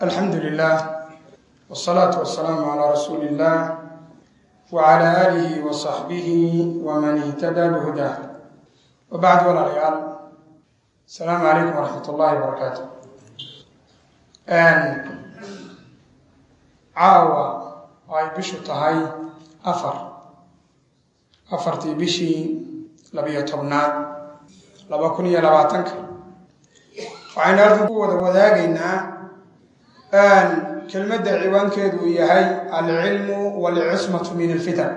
alxamdu lilah wsalaatu wasalaamu calaa rasuuli illah wacala aalihi wa saxbihi waman ihtadaa bihudah wabacd walaalayaal asalaamu calaykum waraxmat ullahi barakaatu caawa oo ay bishu tahay afar afartii bishii labiyo tobnaad laba kun iyo labaatanka waxaynu halkan ku wada wadaagaynaa kelmadda ciwaankeedu uu yahay alcilmu walcismatu min alfitan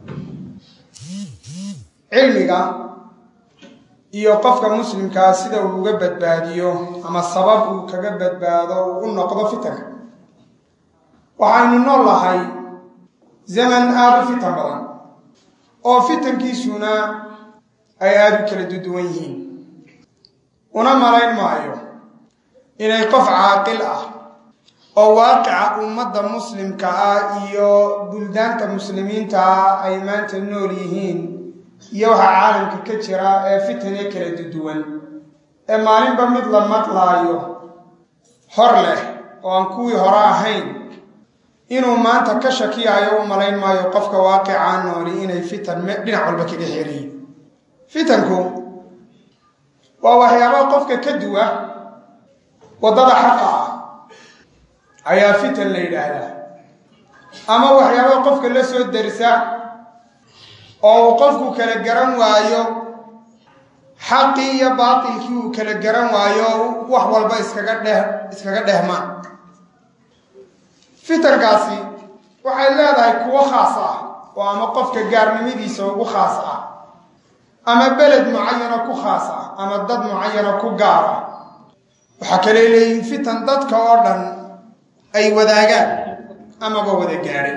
cilmiga iyo qofka muslimkaa sida uu uga badbaadiyo ama sabab uu kaga badbaado uu u noqdo fitanka waxaynu nool lahay zaman aada u fitan badan oo fitankiisuna ay aada u kala duduwan yihiin una malayn maayo inay qof caaqil ah oo waaqica ummadda muslimka ah iyo buldaanta muslimiinta ah ay maanta nool yihiin iyo waxa caalamka ka jira ee fitane kala duduwan ee maalinba mid la maqlaayo hor leh oo aan kuwii hore ahayn inuu maanta ka shakiyayo u malayn maayo qofka waaqicaa nooli inay fitan dhinac walba kaga xeerayiin fitanku waa waxyaaba qofka ka duwa waddada xaqa ah ayaa fitan la yidhaahdaa ama waxyaaba qofka la soo darsa oo uu qofku kala garan waayo xaqii iyo baatilkii uu kala garan waayo wax walba iskaga dheh iskaga dhehmaan fitankaasi waxay leedahay kuwo khaas ah oo ama qofka gaarnimadiisa ugu khaas ah ama beled mucayana ku khaas ah ama dad mucayana ku gaar ah waxaa kale leeyihin fitan dadka oo dhan ay wadaagaan amaba wada gaadhay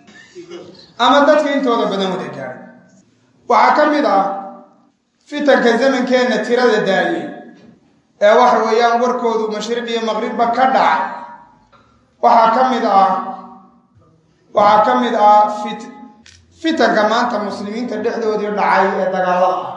ama dadka intooda badan wada gaadhay waxaa ka mid ah fitanka zamankeenna tirada daayey ee waxa weeyaan warkoodu mashriq iyo maqribba ka dhacay waxaa ka mid ah waxaa ka mid ah fit fitanka maanta muslimiinta dhexdoodii dhacay ee dagaalada ah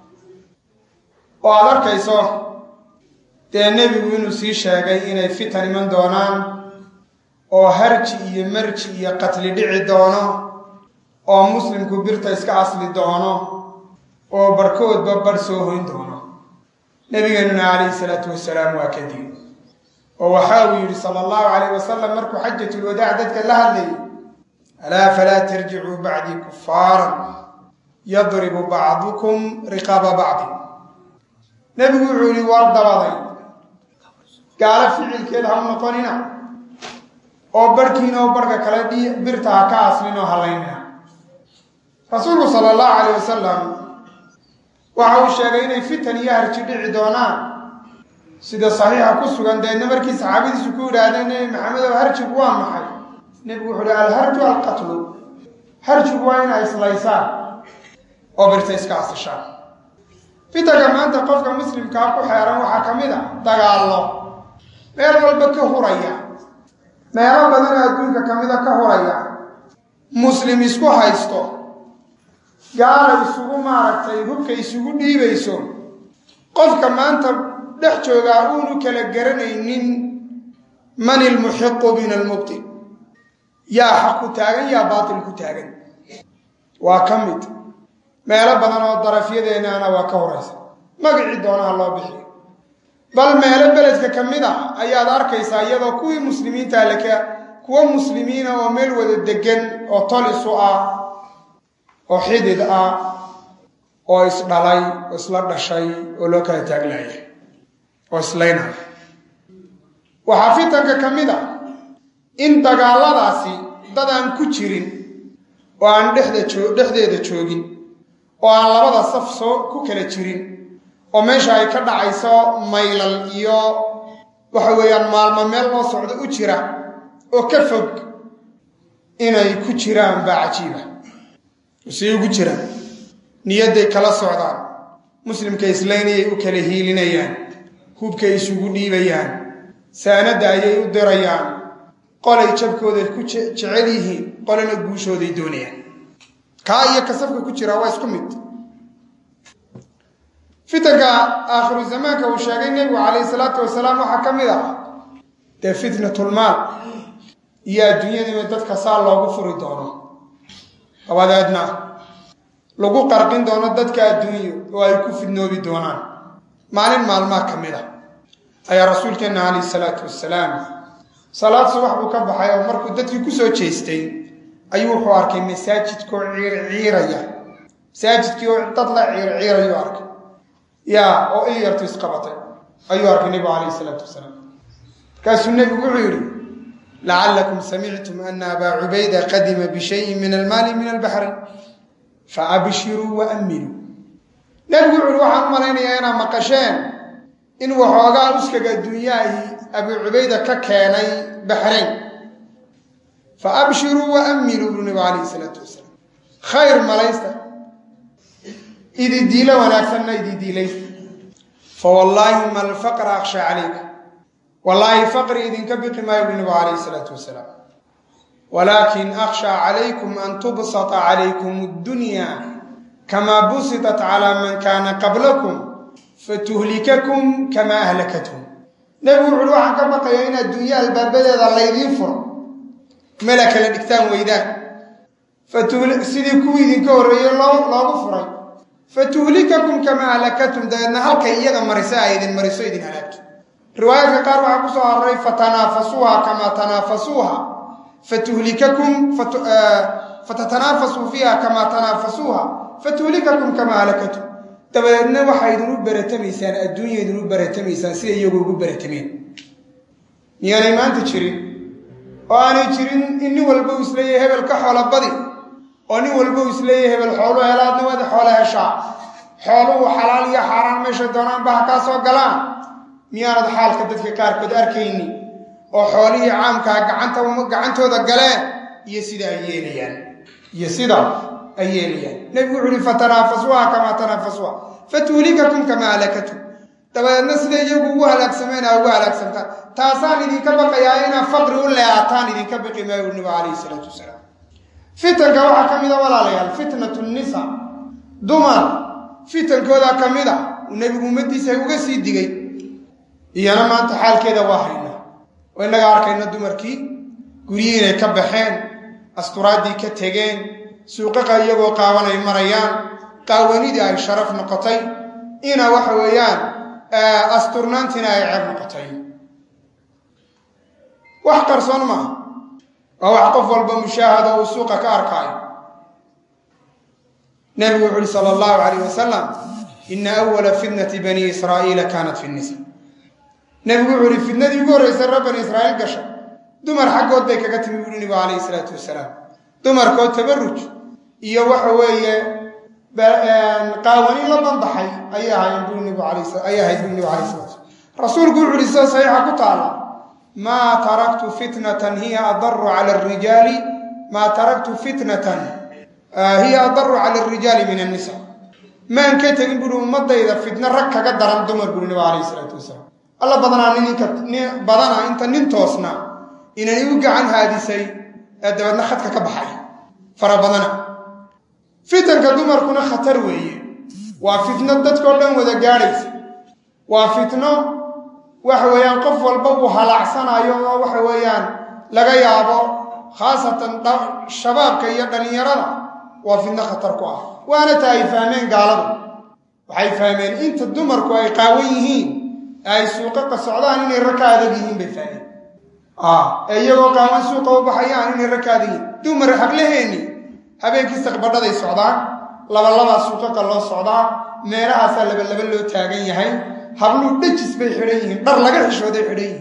oo aada arkayso dee nebigu inuu sii sheegay inay fitan iman doonaan oo harji iyo marji iyo qatli dhici doono oo muslimku birta iska asli doono oo barhkoodba barh soo hoyn doono nebigeenuna calayhi salaatu wasalaam waa kadib oo waxa uu yidhi sala allahu calayh wasalam markuu xajatulwadaac dadka la hadlayay alaa falaa tarjicuu bacdii kufaaran yadribu bacdukum riqaaba bacdi nebigu wuxuu yihi war dabaday gaalo ficilkeeda ha u noqonina oo barhkiina oo barhka kale birta ha ka aslin oo halaynina rasuulku sala allahu calayh wasalam waxa uu sheegay inay fitan iyo harji dhici doonaan sida saxiixa ku sugan deedna markii saxaabadiisu ku yidhaahdeen nebi maxamedow harjigu waa maxay nebigu wuxuu uhi alharju alqatlu harjigu waa inay islaysaan oo birta iska asishaan fitanka maanta qofka muslimkaa ku xeeran waxaa ka mid a dagaallo meel walba ka huraya meelo badanoo adduunka ka mida ka huraya muslim isku haysto gaala isugu maaragtay hubka isugu dhiibayso qofka maanta dhex joogaa uunu kala garanaynin man ilmuxiqu min almubtil yaa xaq ku taagan yaa baatil ku taagan waa ka mid meelo badan oo darafyadeennaana waa ka horaysa magacii doonaha loo bixiyo bal meelo beledka ka mid a ayaad arkaysaa iyadoo kuwii muslimiinta laka kuwo muslimiina oo meel wada degan oo tol isu ah oo xidid ah oo isdhalay oo isla dhashay oo loo kala taaglaya oo islaynaya waxaa fitanka ka mid a in dagaalladaasi dad aan ku jirin oo aan dhexdeeda joogin oo aan labada saf soo ku kala jirin oo meesha ay ka dhacayso maylal iyo waxa weeyaan maalmo meel loo socdo u jira oo ka fog inay ku jiraan baa cajiiba say ugu jiraan niyadday kala socdaan muslimka islaynayay u kala hiilinayaan hubkay isugu dhiibayaan saanadda ayay u dirayaan qolay jabkooda ku jecel yihiin qolana guushooday doonayaan kaa iyo kasafka ku jira waa isku mid fitanka aakhiru zamaanka uu sheegay nebigu calayhi salaatu wasalaam waxaa ka mid ah dee fitnatulmaal iyo adduunyadiiba dadka saa loogu furi doono dabadeedna lagu qarqin doono dadka adduunyo oo ay ku fidnoobi doonaan maalin maalmaa ka mid a ayaa rasuulkeenna calayhi salaatu wasalaam salaad subax buu ka baxay oo markuu dadkii kusoo jeestay ayuu wuxuu arkay masaajidkoo ciirciiraya masaajidkii oo dad la ciirciirayuu arkay yaa oo il yartu isqabatay ayuu arkay nebigu calayhi salaatu wasalaam markaasuu nebigu wuxuu yidhi lacallakum samictum ana abaa cubayda qadima bishayin min almaali min albaxri faabshiruu waaminuu nebigu wuxu uhi waxaan u malaynayaa inaad maqasheen in waxoogaa uskaga adduunyahii abuu cubayda ka keenay baxrayn fa abshiruu waaminuu buu nebigu calayhi salaatu wasalaam khayr malaysta ididiilo wanaagsanna ididiilaysta fa wallaahi ma alfaqra akhsha calayka wallaahi faqri idinka biqi maayo buu nebigu calayhi salaatu wasalaam walaakin akhshaa calaykum an tubsata calaykum addunya kamaa busitat calaa man kaana qablakum fatuhlikakum kamaa ahlakathum nebigu wuxuuhi waxaan ka baqayaa in adduunye albaabadeeda laydiin furo mela kala dhigtaan weydaan sidii kuwii idinka horreeyey loogu furay fatuhlikakum kamaa ahlakatum dabeedna halkay iyaga marisa ay idin mariso idin halaagto riwaayaadka qaar waxaa ku soo aroray fatanaafasuuha kamaa tanaafasuuha fatuhlikakum fatanaafasuu fiiha kamaa tanaafasuuha fatuhlikakum kamaa halakatum dabadeedna waxaa idinu baratamaysaan adduunya idinu baratamaysaan sida iyagu ugu baratameen miyaanay maanta jirin oo aanay jirin in nin walba uu isleeyahay hebel ka xoola badi oo nin walba uu isleeyahay hebel xoolu helaadna waad xoola heshaa xooluhu xalaal iyo xaaraan meesha doonaanba ha kaa soo galaan miyaanad xaalka dadka qaarkood arkayni oo xoolihii caamkaa gacanta gacantooda galeen iyo sida ay yeelayaan iyo sida ay yeelayaan nebigu wuxu uhi fatanaafasuuha kamaa tanaafasuuha fatuhlikakum kamaa halakatum dabadeedna sida iyagu ugu halaagsameen aa ugu halaagsamtaan taasaan idinka baqayaa inaad faqri u leeataan idinka baqi maayo nabigu calayhi salaatu wasalaam fitanka waxaa ka mid a walaalayaal fitnatu nisa dumar fitankooda ka mid a uu nebigu ummadiisa uga sii digay iyana maanta xaalkeeda waa hayna oo innaga arkayna dumarkii guryihii inay ka baxeen asturaaddii ka tegeen suuqaqa iyagoo qaawan ay marayaan qaawanidii ay sharaf noqotay ina waxa weeyaan asturnaantiina ay ceeb noqotay wax qarsoon maaha waa wax qof walba mushaahado uu suuqa ka arkaayo nebigu wuxu uhi sala allahu calayh wasalam ina awala fitnati bani israa'iila kaanat fi nisa nebigu wuxuu ihi fitnadii ugu horreysay reer bani israa'iil gasha dumar xaggood bay kaga timi buuhi nebigu calayhi salaatu wasalaam dumarkoo tabaruj iyo waxa weeye qaawani la banbaxay ayay ahaayeen buu nebigu ayay ahayd buu nebigu alayh salatu rasuulku wuxu uhi sida saxiixa ku taala maa taraktu fitnatan hiya adaru cala arijaali maa taraktu fitnatan hiya adaru cala arijaali min annisa maan ka tegin buuhi ummadayda fitno rag kaga daran dumar buuhi nebigu alayh salaatu wasalaam alla badanaa ninka badana inta nin toosna inani u gacan haadisay ee dabeedna khadka ka baxay fara badana fitanka dumarkuna khatar weeye waa fitno dadkao dhan wada gaadhaysa waa fitno waxa weeyaan qof walba uu halaacsanayo oo waxa weeyaan laga yaabo khaasatan shabaabka iyo dhallinyarada waa fitno khatar ku ah waana ta ay fahmeen gaaladu waxay fahmeen inta dumarku ay qaawan yihiin ay suuqaqa socdaan inay rag ka adag yihiin bay fahmeen ee iyagoo qaawan suuqa u baxayaan inay rag ka adag yihiin dumar hablaheeni habeenkii saqbadhaday socdaan labalabaa suuqaqa loo socdaa meelahaasaa labalaba loo taagan yahay habluu dhejis bay xidhan yihiin dhar laga xishooday xidhan yihiin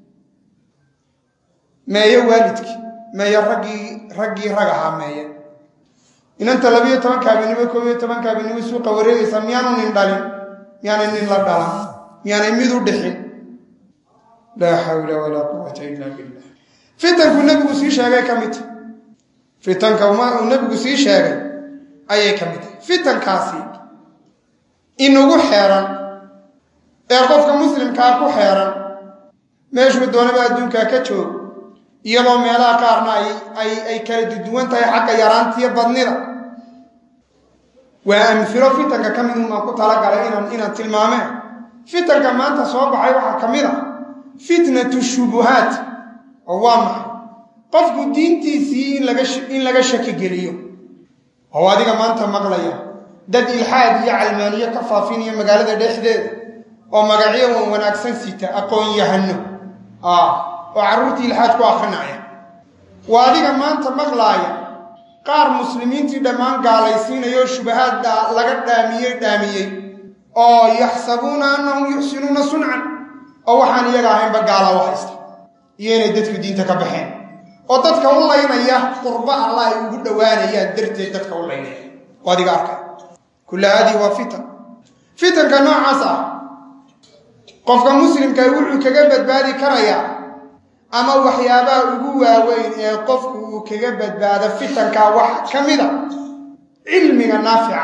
meeyo waalidkii meeyo raggii raggii rag ahaa meeye inanta labiyo tobanka habeenimo koob iyo tobanka habeenimo suuqa wareegaysa miyaanu nin dhalin miyaanay nin la dhalan miyaanay mid u dhixin laa xawla walaa quwata ila billah fitanku nebigu sii sheegay ka midta fitanka uu nebigu sii sheegay ayay ka mid tahay fitankaasi inugu xeeran ee qofka muslimkaa ku xeeran meeshuu doonaba adduunkaa ka joog iyadoo meelaha qaarna ay ay kala duduwan tahay xagga yaraantiyo badnida waa amfilo fitanka ka mid unbaan ku talagalay inaan inaan tilmaameen fitanka maanta soo baxay waxaa ka mid a fitnatu shubuhaat oo waa maxay qofku diintiisii in laga shaki geliyo oo adiga maanta maqlaya dad ilxaad iyo calmaaniyo ka faafinaya magaalada dhexdeeda oo magacyo wan wanaagsan sita aqoon yahano oo carruurtii ilxaad ku akrinaya waa adiga maanta maqlaaya qaar muslimiintii dhammaan gaalaysiinaya oo shubahaad laga dhaamiyey dhaamiyey oo yaxsabuuna annahum yuxsinuuna suncan oo waxaan iyaga ahaynba gaala u haysta iyo inay dadku diinta ka baxeen oo dadka u laynaya qurbo allah ay ugu dhowaanayaan darteed dadka u laynaya oo adiga arkay kulla haadihi waa fitan fitanka noocaas ah qofka muslimka wuxuu kaga badbaadi karayaa ama waxyaabaha ugu waaweyn ee qofku uu kaga badbaado fitankaa wax ka mida cilmiga naafica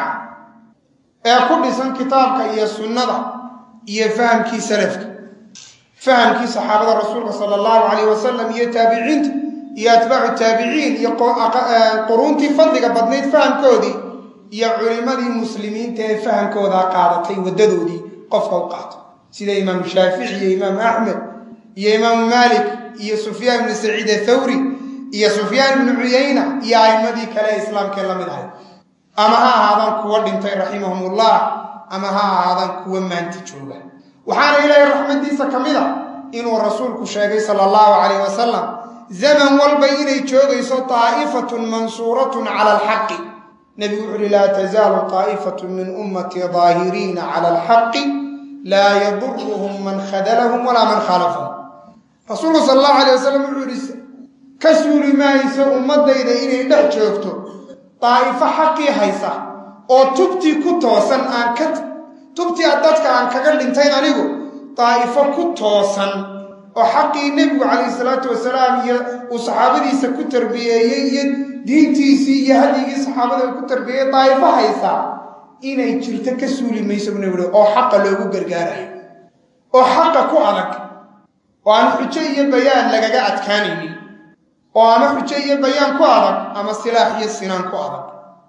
ee ku dhisan kitaabka iyo sunnada iyo fahamkii salafka fahamkii saxaabada rasuulka sala allahu calayh wasalam iyo taabiciinta iyo atbaacu taabiciin iyo quruuntii fadliga badnayd fahamkoodii iyo culimmadii muslimiinta ee fahamkoodaa qaadatay waddadoodii qofka u qaato sida imaamu shaafici iyo imaamu axmed iyo imaamu maalik iyo sufyaan ibnu saciid athawri iyo sufyaan ibnu cuyayna iyo a'immadii kale ee islaamkee la mid ahay ama ha ahaadaan kuwa dhintay raximahumullah ama ha ahaadaan kuwa maanta jooga waxaana ilaahay raxmadiisa ka mid a inuu rasuulku sheegay sala allahu calayh wasalam zaman walba inay joogayso taa'ifatun mansuuratun cala alxaqi nebigu wuxu uhi laa tazaalu taa'ifatun min ummatii daahiriina cala alxaqi laa yaduruhum man khadalahum walaa man khaalafahum rasuulku sala allahu alayh wasalam wuxuu yihi ka suuli maayso ummadayda inay dhex joogto daa'ifo xaqii haysa oo tubtii ku toosan aan ka tubtii dadka aan kaga dhintayn anigu daa'ifo ku toosan oo xaqii nebigu calayhi salaatu wasalaam iyo uu saxaabadiisa ku tarbiyeeyey iyo diintiisii iyo hadyigii saxaabada ku tarbiyeeyey daa'ifo haysa inay jirto ka suuli mayso bu nebigu oo xaqa loogu gargaarayo oo xaqa ku adag oo aan xujo iyo bayaan lagaga adkaanaynin oo ama xujo iyo bayaan ku adag ama silaax iyo sinaan ku adag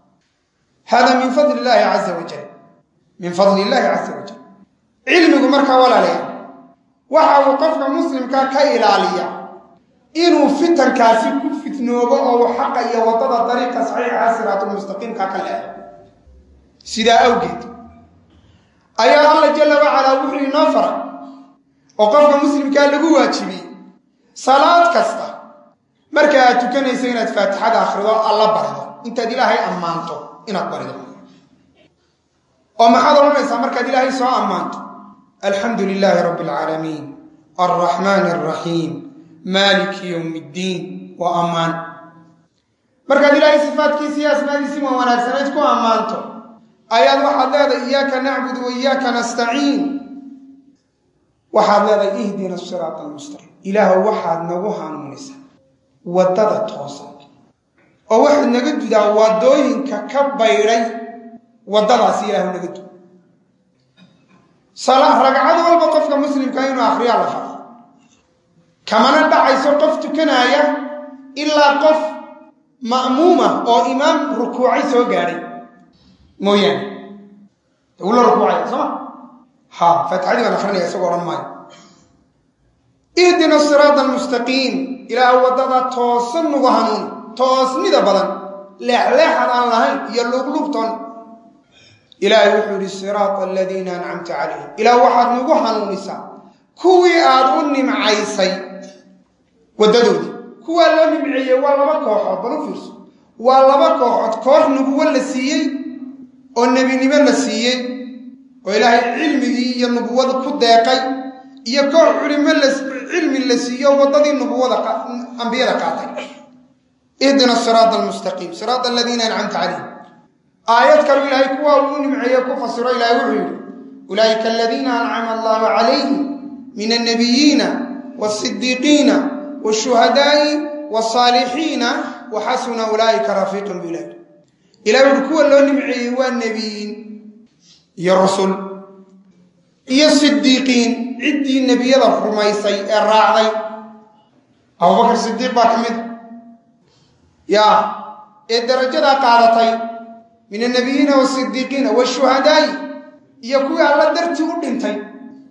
hada min fadli illaahi caza wajal min fadli illaahi caza wajal cilmigu markaa walaalayaal waxa uu qofka muslimka ka ilaaliya inuu fitankaasi ku fitnoobo oo uu xaqa iyo waddada dariiqa saxiixa siraatulmustaqiimka ka leedo sidaa awgeed ayaa alla jalla wacalaa wuxuu inoo faray oo qofka muslimkaa lagu waajibiyey salaad kasta marka aad tukanayso inaad faatixada akhrido alla barido intaad ilaahay ammaanto inaad barido oo maxaad odhanaysaa markaad ilaahay soo ammaanto alxamdu lilaahi rabbi alcaalamiin alraxmaani alraxiim maaliki yowmi ddiin waa ammaan markaad ilaahay sifaadkiisi iyo asmaadiisii waa wanaagsanayd ku ammaanto ayaad waxaad leedahay iyaaka nacbudu wa iyaaka nastaciin waxaad leedahay ihdina siraata almustaqiim ilaahu waxaad nagu hanuunisaa waddada toosan oo waxaad naga dudaa waddooyinka ka baydhay waddadaasi ilaahu naga dud ragcad walba qofka muslimka inuu akhriyaa la faro kamana dhacayso qof tukanaaya ilaa qof ma'muuma oo imaam rukuucay soo gaadhay mooyaane uu la rukuucaya sooma ha faatixadii baan akrinaya isagoo odhan maayo ihdina siraada almustaqiim ilaah waddada toosan nagu hanuun toosnida badan leexleexad aan lahayn iyo luuqluubtoon ilaahay wuxuu yihi siraata aladiina ancamta calayhim ilaah waxaad nagu hanuunisaa kuwii aad u nimcaysay waddadoodii kuwaa loo nimceeyey waa laba kooxood bal u fiirso waa laba kooxood koox nubuwo la siiyey oo nebinimo la siiyey oo ilaahay cilmigii iyo nubuwada ku deeqay iyo koox culimo cilmi la siiyo waddadii nubuwada ambiyada qaatay ihdina siraata almustaqiim siraata aladiina ancamta calayhim aayad kalu ilaahay kuwaa uu nimceeye ku fasiro ilahay wuxuu yidhi ulaa'ika aladiina ancama allahu calayhim min alnabiyiina wasidiiqiina washuhadaa'i wasaalixiina waxasuna ulaa'ika rafiiqan bu ilahi ilahay wuxu kuwa loo nimceeyey waa nebiyiin iyo rusul iyo sidiiqiin ciddii nebiyada rumaysay ee raacday abubakar sidiiq baa ka mid ya ee darajadaa qaadatay min annabiyiina wasidiiqiina washuhadaa'i iyo kuwii alla dartii u dhintay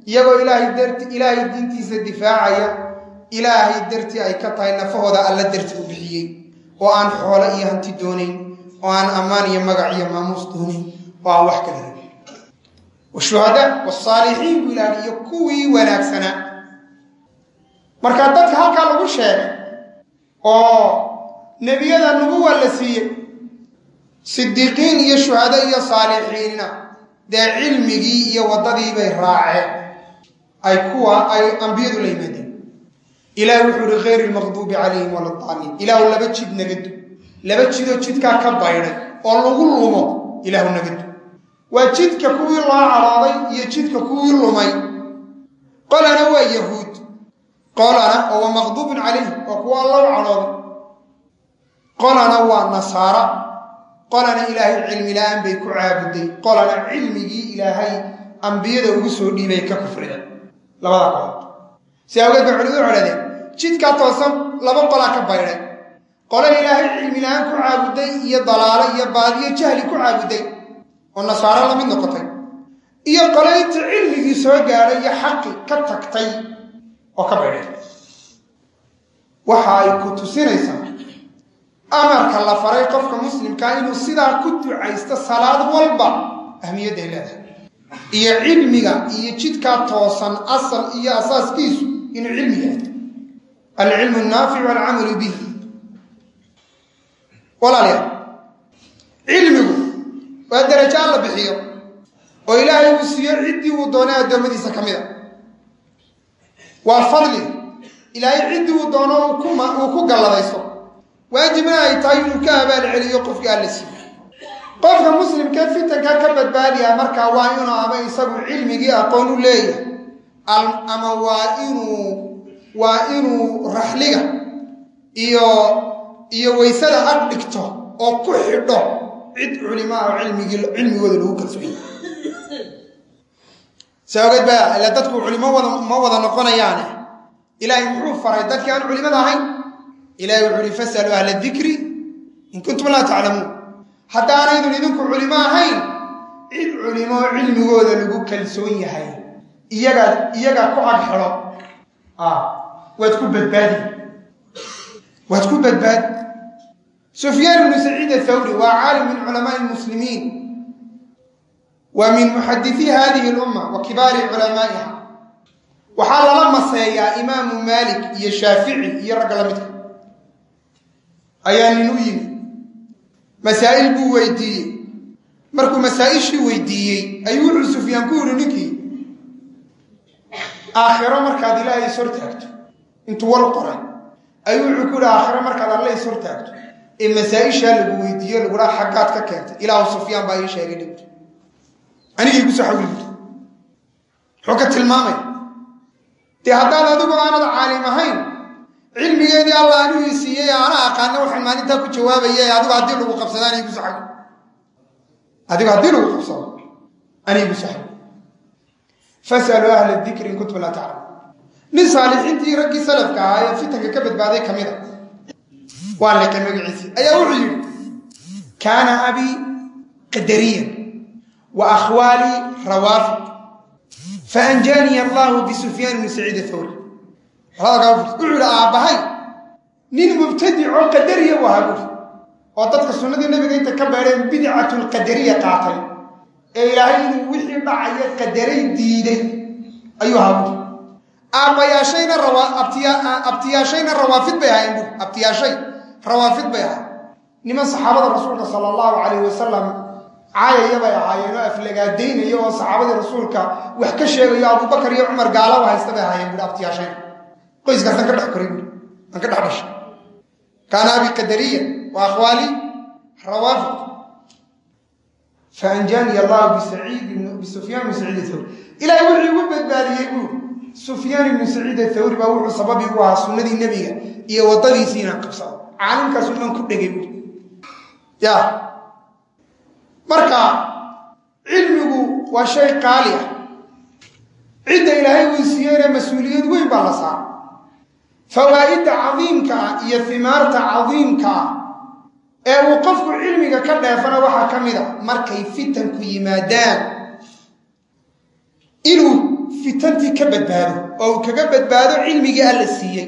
iyagoo ilaahay darti ilaahay diintiisa difaacaya ilaahay dartii ay ka tahay nafahooda alla darti u bixiyey oo aan xoolo iyo hanti doonayn oo aan ammaan iyo magac iyo maamuus doonayn oo aan wax kala rabin washuhadaa wasaalixiin buu ilaahay iyo kuwii wanaagsanaa marka dadka halkaa lagu sheegay oo nebiyada nubuwa la siiyey sidiiqiin iyo shuhado iyo saalixiinna dee cilmigii iyo waddadii bay raaceen ay kuwa ay ambiyadu la yimaadeen ilaah wuxuu uhi khayr lmaqduubi calayhim waladaaliin ilaahu laba jid nagadu laba jidoo jidkaa ka baydhay oo lagu lumo ilaahu nagadu waa jidka kuwii loo cadhooday iyo jidka kuwii lumay qolana waa yahuud qolana oo waa maqduubun calayhim oo kuwa alla u cadhooday qolana waa nasaara qolana ilaahay cilmi la-aan bay ku caabuday qolana cilmigii ilaahay ambiyada ugu soo dhiibay ka kufrida labada qolood si awgeed bay culimadu codhadeen jidkaa toosan laba qolaa ka baydhay qole ilaahay cilmi la-aan ku caabuday iyo dalaalo iyo baadiyo jahli ku caabuday oo nasaaro la mid noqotay iyo qole inta cilmigii soo gaadhay iyo xaqi ka tagtay oo ka baydhay waxa ay ku tusinaysaa amarka la faray qofka muslimkaa inuu sidaa ku ducaysto salaad walba ahmiyadday leedahay iyo cilmiga iyo jidkaa toosan asal iyo asaaskiisu inuu cilmi yahay alcilmu naafic walcamalu bih walaalayaal cilmigu waa darajo alla bixiyo oo ilaahay uu siiyo ciddii uu doonay addoommadiisa ka mid a waa fadli ilaahay ciddii uu doono uu ku galladayso waajibna ay tahay inuu ka abaal celiyo qofkii alla siiyo qofka muslimkee fitanka ka badbaadiya markaa waa inuu ama isagu cilmigii aqoon u leeyahay ama waa inuu waa inuu raxliga iyo iyo waysada ag dhigto oo ku xidho cid culimaa oo cilmigii cilmigooda lagu kalsoonya si ogeed ba ila dadku culimo wada ma wada noqonayaane ilaahay muxuu faray dadkii aan culimada ahayn ilahay wuxuu uhi fasaluu ahla dikri in kuntum laa taclamuun haddaanaydun idinku culimo ahayn cid culimo cilmigooda lagu kalsoon yahay iyagaa iyagaa ku ag xidho waad ku badbaadi waad ku badbaadi sufyaan ibnu saciid athawri waa caalim min culamaai lmuslimiin wa min muxadithii hadihi lumma wa kibaari culamaa'iha waxaa lala maseeyaa imaamu maalik iyo shaafici iyo ragga la midka ayaa nin u yimi masaa'il buu weydiiyey markuu masaa'ishii weydiiyey ayuu wuxuu sufyaan ku yihi ninkii aakhiro markaad ilaahay is hortaagto intuu war qoray ayuu wuxuu ku yihi aakhiro markaad alle is hortaagto ee masaa-ishaa lagu weydiiyo lagudhaa xaggaad ka keentay ilaahu sufyaan baa ii sheegay dhibto anigii kusoo xawil buti muxuu ka tilmaamay dee haddaad adigu aanad caalim ahayn cilmigeedii alla anuu ii siiyey ana aqaana waxaan maalintaa ku jawaabaya adigu haddii lagu qabsado anigu saxabi adigu haddii lagu qabsado anigu saxabi fasaluu ahla dikri in kuntum laa taclamu nin saalixiintii raggii salafka ahaa ee fitanka ka badbaaday ka mid a waa leekay magaciisii ayaa wuxuu yidhi kaana abii qadariyan wa akhwaalii rawaafid faanjaaniya allahu bisufyaan ibni saciid athawri wuxuu ihi aabbahay nin mubtadicoo qadariya u ahaa buuri oo dadka sunnadii nabiga inta ka beedheen bidcatulqadariya qaatay ee ilaahay inuu wixii dhacaya qadaray diiday ayuu ahaa buuri aabbayaashayna abtiyaashayna rawaafid bay ahaayeen buuri abtiyaashay rawaafid bay ahaay niman saxaabada rasuulka sala allahu calayh wasalam caayaya bay ahaayeen oo aflagaadaynaya oo saxaabadii rasuulka wax ka sheegayo abubakar iyo cumar gaala u haysta bay ahaayeen buuri abtiyaashayna qoyskaasaan ka dhex koray buuri aan ka dhex dhashay kaana abi qadariya wa akhwaali rawaafid faanjaaniya allahu bisaciid bisufyaan ibni saciid athawri ilaahay wuxuu igu badbaadiyey buuri sufyaan ibnu saciid athawri baa wuxuu sababi u ahaa sunnadii nebiga iyo waddadiisii inaan qabsado caalimkaas unaan ku dhegay buuri ya marka cilmigu waa shay qaali ah cidda ilaahay uu siiyeyna mas-uuliyad weyn baa la saara fawaa'idda cadiimka ah iyo himaarta cadiimka ah ee uu qofku cilmiga ka dheefana waxaa ka mid a markay fitanku yimaadaan inuu fitantii ka badbaado oo uu kaga badbaado cilmigii alla siiyey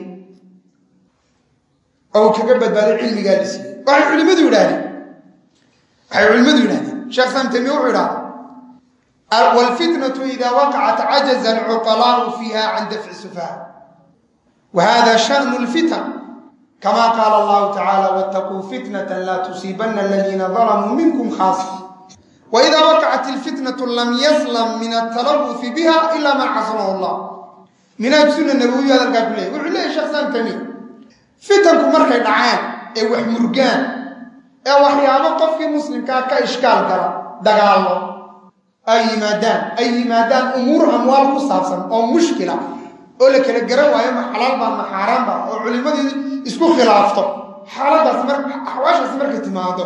oo uu kaga badbaado cilmigii alla siiyey waxay culimmadu yidhahdeen waxay culimmadu yidhahdeen sheekh islam taymiya wuxuu idhahda wاlfitnaة ida waqacat cajaza alcuqalaءu fiiha can dafci sufaha wa hada shaأn اlfitan kama qaala allahu tacala wاtaquu fitnaة la tusiibana aladiina dalamuu minkum khaasa waida waqacat اlfitnaة lam yaslam min atalawufi biha ila man casamahu اllah minaaj suna nabawiyu hadalkaa ku leeyay wuxuu leeyay shekh islam taymiya fitanku markay dhaceen ee wax murgaan ee waxyaabo qofkii muslimkaa ka ishkaal gala dagaallo ay yimaadaan ay yimaadaan umuur amwaal ku saabsan oo mushkila oo la kala garan waayo ma xalaal baa ma xaaraan baa oo culimmadii isku khilaafto xaaladaas mar axwaashaas markay timaado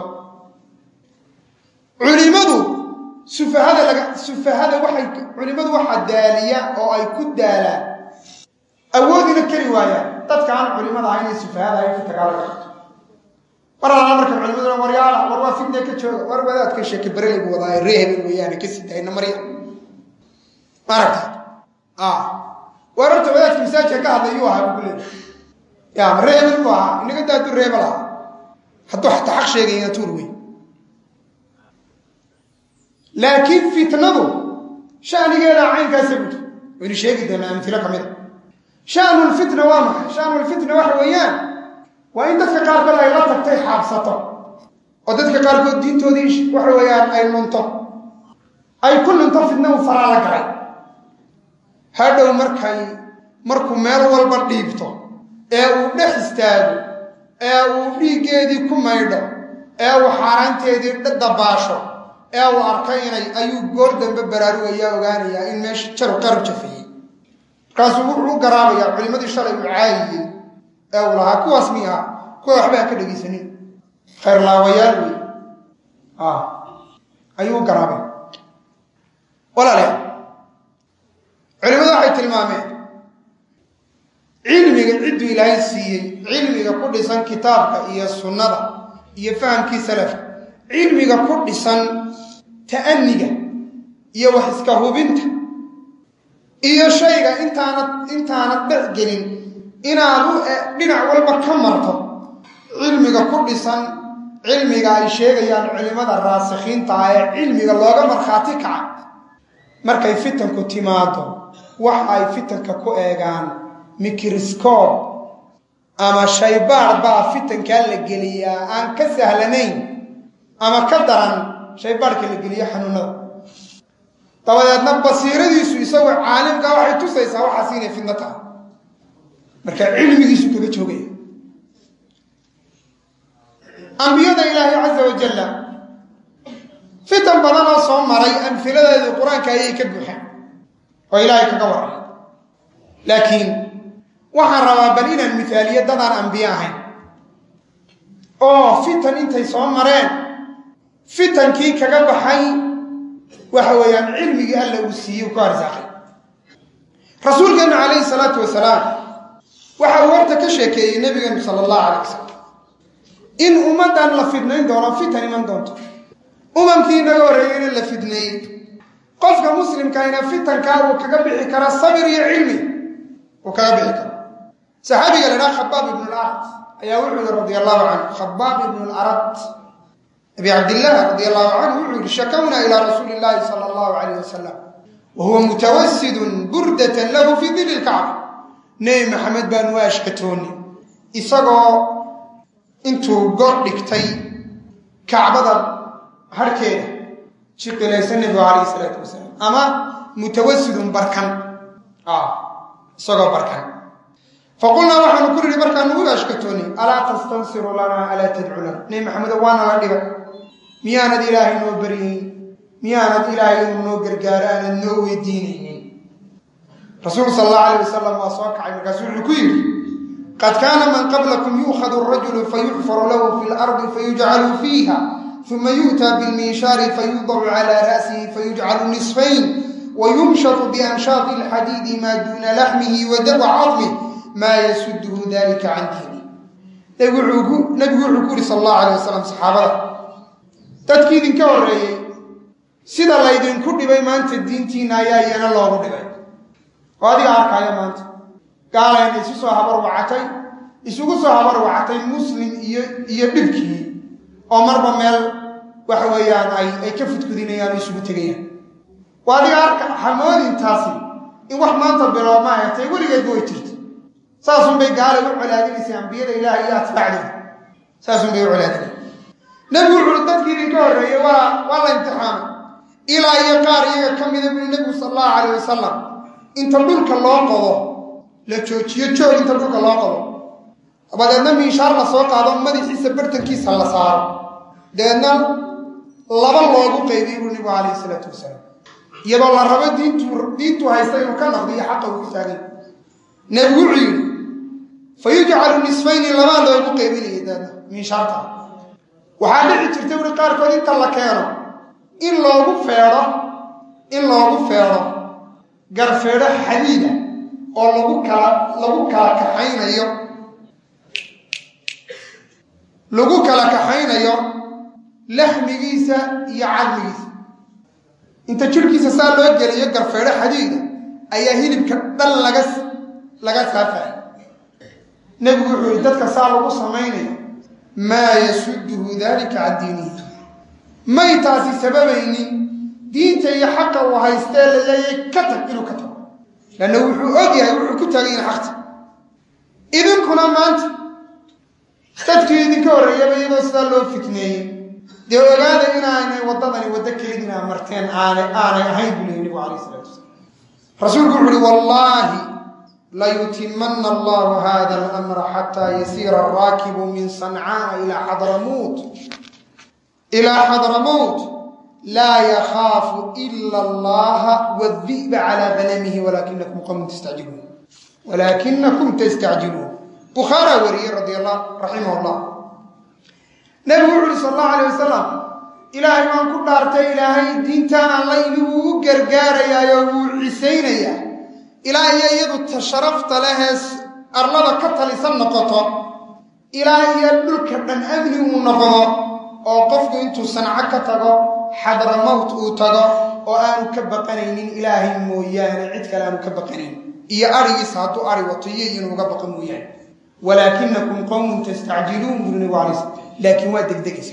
culimadu sufahada laga sufahada waxay culimadu waxaa daaliya oo ay ku daalaan awoodina keli waayaan dadka aan culimada ahayn ee sufahada ay ku tagaalaga qabto mar alaa marka culimaduna waryaala war waa fitne ka jooga war wadaadka sheeke bereleybu wadaaye ree hebel weeyaane ka sii dayna marya maaragta war horta wadaadka masaajka ka hadlay yuu ahaa buku leeya ya ma ree hebel buu ahaa inaga daadu ree hebel ahaa hadduu xataa xaq sheegayna tuur wey laakiin fitnadu shanigeeda caynkaasa guto waynu sheegi doonaa amtilo ka mid a shanulfitna waa maxay shanulfitna waxa weeyaan waa in dadka qaarkood ay la tagtay xaabsato oo dadka qaarkood diintoodii waxa weeyaan ay lunto ay ku lunto fitna uu faraa la galay hadhow markay markuu meel walba dhiibto ee uu dhex istaago ee uu dhiiggeedii ku maydho ee uu xaaraanteedii dabaasho ee uu arkay inay ayuu goor dambe baraarugayaa ogaanayaa in meesha jaru qaru jafeeyey markaasuu wuxuu u garaabayaa culimmadii shalay uu caayiyey ee uu lahaa kuwaas miya kuwa waxba ha ka dhegaysanin khayrlaawayaal wey ayuu u garaabay walaalayaal culimmadu waxay tilmaameen cilmiga cidduu ilaahay siiyey cilmiga ku dhisan kitaabka iyo sunnada iyo fahamkii salafka cilmiga ku dhisan ta'aniga iyo wax iska hubinta iyo shayga intaanad intaanad dhexgelin inaad u dhinac walba ka marto cilmiga ku dhisan cilmiga ay sheegayaan culimmada raasikhiinta ah ee cilmiga looga markhaati kaca markay fitanku timaado waxa ay fitanka ku eegaan mikriscoob ama shaybaar baa fitankaa la geliyaa aan ka sahlanayn ama ka daran shaybaarhka la geliyo xanuunada dabadeedna basiiradiisu isagoo caalimka waxay tusaysaa waxaas inay fidno tahay marka cilmigiisu kaga joogaya ambiyada ilaahay caza wajalla fitan badan oo soo maray amfiladeedii qur-aanka ayay ka buuxaan oo ilaahay kaga waray laakiin waxaan rabaa bal inaan miaaliyo dadaan ambiye ahayn oo fitan intay soo mareen fitankii kaga baxay waxa weeyaan cilmigii alla uu siiyey u ka arsaaqay rasuulkeennu calayhi salaatu wasalaam waxa uu horta ka sheekeeyey nebigeenu sala allahu calay wasalam in ummaddan la fidnayn doono fitan iman doonto umamkii inaga horreeyeyna la fidneeyey qofka muslimkayna fitankaa uu kaga bixi kara sabir iyo cilmi uu kaga bixi karo saxaabiga la idhaha khabaab ibnu larad ayaa wuxuu yihi radi allahu canhu khabaab ibnu larad abi cabdillaah radi allahu canhu wuxuu yihi shakawnaa ilaa rasuuli illaahi sala allahu calayh wasalam wa huwa mutawasidun burdatan lahu fii dili lkacba nebi maxamed baanu u ashkatooni isagoo intuu goor dhigtay kacbada harhkeeda jiqilaysa nebigu calayhi isalaatu wasalaam ama mutawasidun barkan isagoo barkan faqulnaa waxaanu ku nidhi markaanu u ashkatooni alaa tastansiru lanaa alaa tadcu lana nebi maxamedo waana la dhibay miyaanad ilaahay noo baryayn miyaanad ilaahay inuu noo gargaaro aanad noo weydiinaynin rasuulku sal allahu alayh wasalam waa soo kacay markaasu wuxuu ku yidhi qad kaana man qablakum yuukhadu rajulu fayuxfaru lahu fi lardi fayujcalu fiiha uma yu'taa bilminshaari fayudacu calaa ra'sihi fayujcalu nisfayn wayumshatu bianshaati alxadiidi maa duuna laxmihi wa cadmih maa yasuduhu dalika can diini nebigu wuxuu ku yidhi sal allahu alayh wasalam saxaabada dadkii idinka horreeyey sida laydinku dhibay maanta diintiina ayaa iyana loogu dhibay oo adiga arkaya maanta gaalayna isu soo habar wacatay isugu soo habar wacatay muslim iyo iyo dhibkii oo marba meel waxa weeyaan ay ay ka fudkudinayaan oo isugu tegayaan waa adiga arka hamoodintaasi in wax maanta biloobma ay tahay weligeedba way jirta saasunbay gaalay u colaadinaysay ambiyada ilaahay iyo atbaacdooda saasunbay u colaadinay nebigu wuxuui dadkii idinka horreeyey waa waa la imtixaamay ilaa iyo qaar iyaga ka mida buli nebigu sala allahu calayh wasalam inta dhulka loo qodo la joojiyo joog inta dhulka loo qodo dabadeedna miishaar la soo qaado madaxiisa bartankiisa la saaro dabeedna laba loogu qaybiy buu nebigu calayhi isalaatu wasalaam iyadoo la rabo diintu diintu haysta inuu ka naqdiyo xaqa uu ku taagay nebigu wuxuu yidhi fa yujcalu nisfayni labaa loogu qaybinayay daedna miishaarta waxaa dhici jirta wuri qaarkood inta la keeno in loogu feedho in loogu feedho garfeedho xadiida oo lagu kala lagu kala kaxaynayo lagu kala kaxaynayo laxmigiisa iyo cadmigiisa inta jirhkiisa saa loo geliyo garfeedho xadiida ayaa hilibka dhan laga laga saafaya nebigu wuxuu yihi dadka saa lagu samaynayo maa yasuduhu dalika can diinihi may taasi sababaynin diinta iyo xaqa uu haystee laleeyay ka tag inuu ka tago lanna wuxuu og yahay wuxuu ku taagay in xaqta idinkuna maanta dadkii idinka horreeyaba iyadoo sidaa loo fitneeyey dee ogaada inaanay waddadani waddo kelidinaa marteen aanay aanay ahayn buu lehi nebigu alayh isalatu wasalaam rasuulku wuxu uhi wallaahi layutimana allahu hada alamra xataa yasiira araakibu min sancaaa ilaa xadramuut ilaa xadramowt laa yakhaafu ila allaha wadi'ba calaa banamihi walaakinakum qowmun tastacjiluun walaakinakum tastacjiluun bukhaaraa wariyey radi allah raximah llah nebigu wuxu uhi sal allahu alay wasalam ilaahay waan ku dhaartay ilaahay diintaan alla ini wuu u gargaarayaayo wuu cisaynayaa ilaa iyo iyadu ta sharafta lehees arlada ka talisan noqoto ilaa iyo dhulka dhan amni uu noqdo oo qofku intuu sanco ka tago xadramowt uu tago oo aanu ka baqanaynin ilaahay mooyaane cid kale aanu ka baqanayn iyo arigiisa hadduu ari wato iyo inuuga baqa mooyaane walaakinakum qowmun tastacjiluun buri nabigu alay slam laakiin waa degdegaysa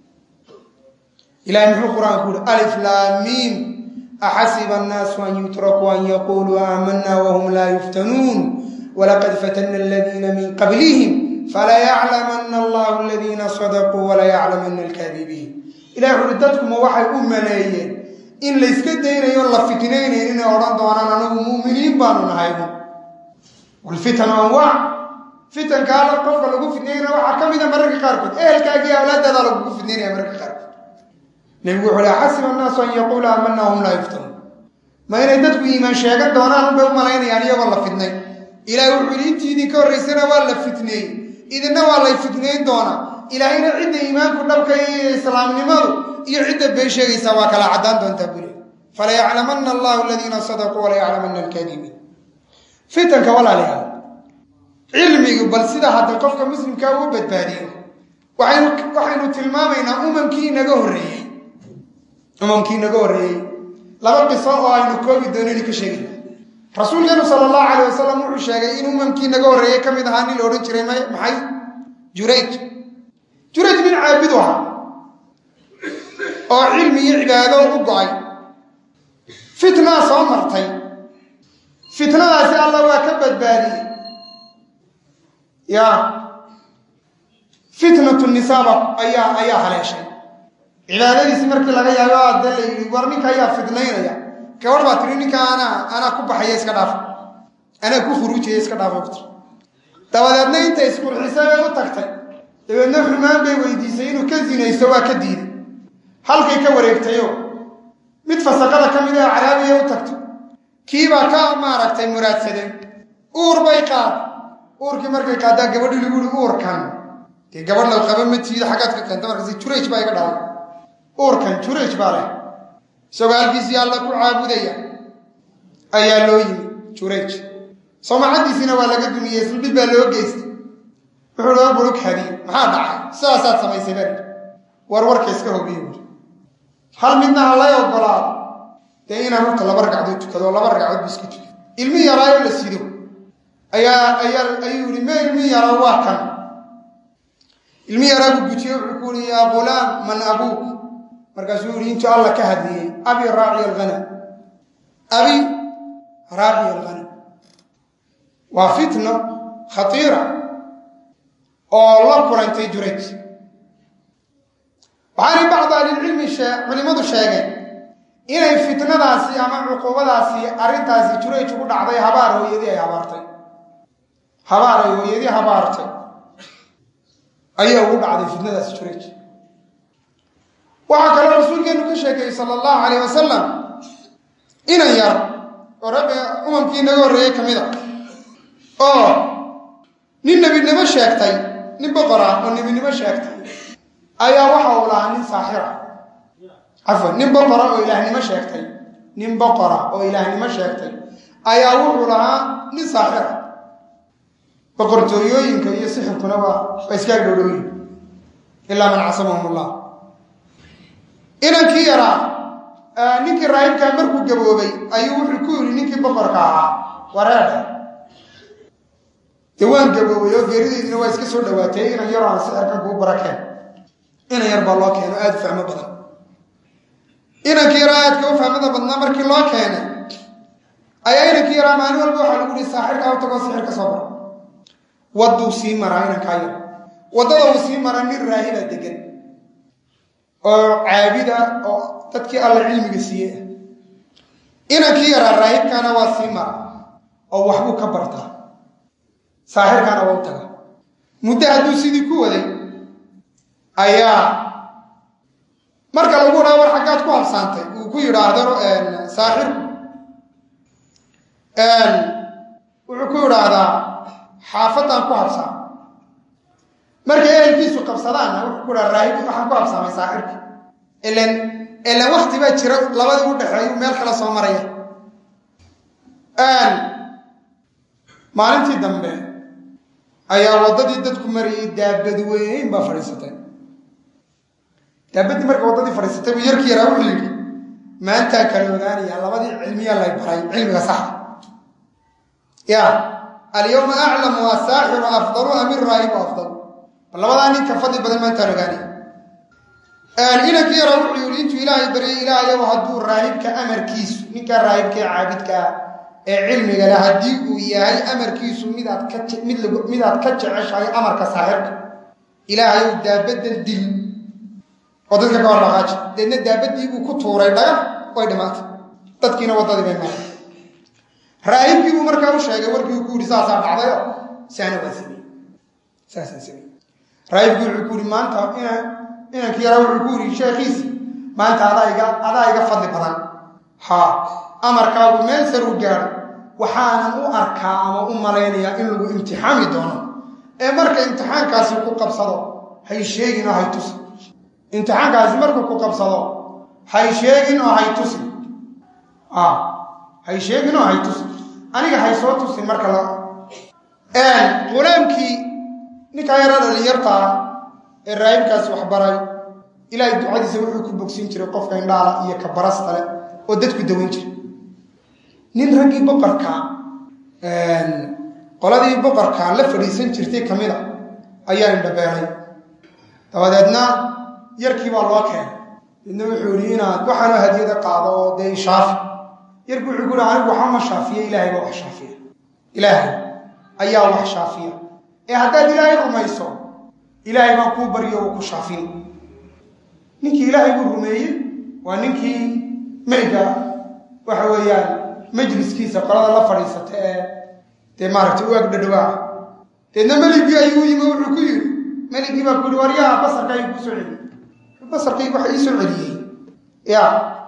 ilahay muxuu qur-aanku uhi alif laamiim axasiba annaasu an yutrakuu an yaquluu aamanna wahum laa yuftanuun walaqad fatana aladiina min qablihim falayaclamana allahu aladiina sadaquu walayaclamana alkaadibiin ilahi wuxu uhi dadkuma waxay u maleeyeen in layska daynayo la fitnaynayn inay odhan doonaan anagu mu'miniin baanu nahaybu walfitanu anwaac fitanka alla qofka lagu fitnaynaya waxaa ka mida mararka qaarkood ehelkaagiiyo awlaadaada lagugu fitnaynaya mararka qaarkood nebigu wuxu uhi axasiba annaasu an yaquula aamana wahum laa yuftanuun ma inay dadku iimaan sheegan doonaan unbay u malaynayaan iyagoo la fitnay ilahi wuxuu yidhi intii idinka horraysana waa la fitneeyey idinna waa lay fitnayn doonaa ilaahayna cidda iimaanku dhabka iyo islaamnimadu iyo cidda been sheegaysaa waa kala caddaan doontaa buli falayaclamanna allahu aladiina sadaquu walayaclamanna alkaadibiin fitanka walaalayaal cilmigu bal sida hadda qofka muslimkaa uu badbaadiyo waxaynu waxaynu tilmaamaynaa umamkii inaga horreeyey umamkii inaga horreeyey laba qiso oo aynu koobi doonani ka sheegayna rasuulkeenu sala allahu calayh wasalam wuxuu sheegay in umamkii inaga horreeyey ka mid ahaa nin la odhan jiray m maxay jurayj jurayj nin caabidu ahaa oo cilmi iyo cibaado u go-ay fitnaa soo martay fitnadaasi alla waa ka badbaadiyey ya fitnatu nisaaba ayaa ayaa haleeshay cibaadadiisi markii laga yaabo adda la yidhi war ninka ayaa fidnaynaya gabadh baa tiri ninka anaa anaa ku baxaya iska dhaafa anaa ku khuruujaya iska dhaafa ku tiri dabadeedna inta isqurxisay bay u tagtay dabeedna xumaan bay weydiisay inuu ka zinaysto waa ka diiday halkay ka wareegtayo mid fasaqada ka mid a caraabiya u tagto kiibaa ka maaragtay muraadsadeen uur bay qaad uurkii markay qaaddaa gabadhi lagu yihi uurkan dee gabadh la qaba ma tiida xaggaad ka keenta markaas jurayj baa iga dhalay uurkan jurayj baa leh isagoo halkiisii alla ku caabudaya ayaa loo yimi jurayj soomacadiisina waa laga duniyey sulbid baa loo geystay wuxuu loo bulug hadiy maxaa dhacay sidaasaad samaysay baa war warka iska hobiye buuri hal midna ha lay ogolaado dee inaan horta laba ragcadood tukado laba ragcadood bu iska tukay ilmi yaraayo la sido ayaa ayaa ayuu yihi me ilmi yaraa waa kan ilmi yaraa buu gujiye wuxuu ku yihi yaa ghulaam man abuuk markaasuu yihi intuu alla ka hadliyey abi raaciy alghanam abi raaciy alghanam waa fitno khatiira oo la kulantay jurayj waxaanay bacdu ahlilcilmi culimmadu sheegeen inay fitnadaasi ama cuquubadaasi arrintaasi jurayj ugu dhacday habaar hooyadii ay habaartay habaar ay hooyadii habaartay ayaa ugu dhacday fitnadaasi jurayj waxaa kaloo rasuulkeenu ka sheegayey sala allahu calayh wasalam inan yar oo rabbi umamkii inaga horreeyey ka mid a oo nin nebinimo sheegtay nin boqora oo nebinimo sheegtay ayaa waxa uu lahaa nin saaxira cafwan nin boqora oo ilaahnimo sheegtay nin boqora oo ilaahnimo sheegtay ayaa wuxuu lahaa nin saaxira boqortooyooyinka iyo sixirkuna waa waa iskaga dhowdhowyin ilaa man casamahum allah inankii yaraa ninkii raahibkaa markuu gaboobay ayuu wuxuu ku yidhi ninkii boqorka ahaa wareedhe dee waan gaboobay oo geerideydina waa iska soo dhawaatay inan yaroo aan sixirkan kuu barakeen inan yar baa loo keeno aada u fahmo badan inankii yaraa aadka u fahmada badnaa markii loo keenay ayaa inankii yaraa maalin walba waxaa lagu yihi saaxirkaa u tagoo sixir ka soo bara wadduu sii maraa inankaa yar waddada uu sii maraa nin raahiba degan oo caabida oo dadkii alla cilmiga siiyey ah inankii yaraa raahibkaana waa sii mara oo waxbuu ka bartaa saaxirkaana waa u taga muddo hadduu sidii ku waday ayaa marka lagu dhaha war xaggaad ku habsaantay uu ku yidhaahdo saaxirku wuxuu ku yidhaahdaa xaafadaan ku habsaa markay ehelkiisu qabsadaanna wuxuu ku dhaha raahib waxaan ku habsaamay saaxirka ilan ilan wakti baa jira labadii u dhexeeyu meel kala soo maraya maalintii dambe ayaa waddadii dadku marayay daabad weyn baa fadhiisatay daabaddii marka waddadii fadhiisatay buu yarkii yaraa wuxuu yidhi maantaa kala ogaanaya labadii cilmiya lay baray cilmiga saxa ya alyawma aclamu asaaxiru afdalu am iraahibu afdal bal labadaa ninka fadli badan maantaan ogaanaya inankii yaraa wuxuu yidhi intuu ilaahay baryay ilaahayow hadduu raahibka amarkiisu ninkaa raahibka ee caabidkaa ee cilmiga leh haddii uu yahay amarkiisu midaad ka mid midaad ka jeceshahay amarka saaxirka ilaahayow daabadan dil oo dadka ka hor dhaqaaji deedna daabadii buu ku tuuray dhagax way dhimaatay dadkiina waddadii bay maray raahibkii buu markaa u sheegay warkii ku yidhi saasaa dhacdayo saana waa samey saasaan samey raahibkii wuxuu ku yidhi maanta ina inankii yaraa wuxuu ku yidhi sheekhiisi maanta adaa iga adaa iga fadli badan haa amarkaagu meel saruu gaadho waxaanan u arkaa ama u malaynayaa in lagu imtixaami doono ee marka imtixaankaasi ku qabsado hay sheegin oo hay tusi imtixaankaasi markuu ku qabsado hay sheegin oo hay tusi hay sheegin oo hay tusi aniga hay soo tusin marka la qulaamkii ninkaa yaraa dhalinyartaa ee raahibkaasi waxbaray ilaahay ducadiisa wuxuu ku bogsin jiray qofka indhaala iyo ka barasta leh oo dadku dawan jiray nin raggii boqorka qoladii boqorka la fadhiisan jirtay ka mid a ayaa indhabeelay dabadeedna yarkii baa loo keenay midna wuxuu yihi inaad waxaanoo hadiyada qaado oo dee ishaafi yarkii wuxuu ku yihi anigu waxa ma shaafiya ilaahay baa wax shaafiya ilaahay ayaa wax shaafiya ee haddaad ilaahay rumayso ilaahay baa kuu baryo oo ku shaafin ninkii ilaahay buu rumeeyey waa ninkii meyga waxa weeyaan majliskiisa qolada la fadhiisata ee dee maaragtay u ag dhadhawaa deedna meligii ayuu yimi wuxuu ku yidhi meligii baa ku yihi waryaha basarka ayuu kusoo celiyey basarkaygu waxa ii soo celiyey ya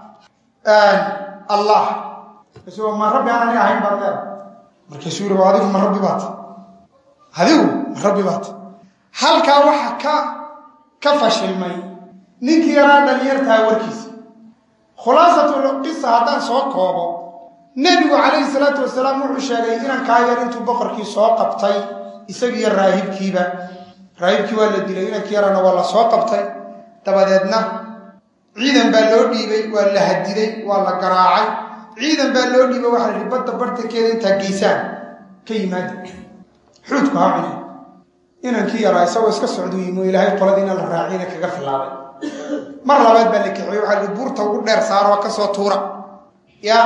allah markaasu ma rabbi aan aniga ahayn baad leeda markaasuu yihi adigu ma rabbi baat adigu ma rabbi baat halkaa waxa ka ka fashilmay ninkii yaraa dhalinyartaa warkiisa khulaasatul qisa haddaan soo koobo nebigu calayhi salaatu wasalaam wuxuu sheegay inankaa yar intuu boqorkii soo qabtay isagiiyo raahibkiiba raahibkii waa la dilay inankii yarana waa la soo qabtay dabadeedna ciidan baa loo dhiibay waa la hadiday waa la garaacay ciidan baa loo dhiiba waxaa lihi badda bartankeeda intaa geysaan ka yimaada xuudku ha cuni inankii yaraa isagoo iska socduu yimo ilaahay qoladiina la raaciyna kaga filaabay mar labaad baa la kaxiyey waxaa lihi buurta ugu dheer saaroo kasoo tuura ya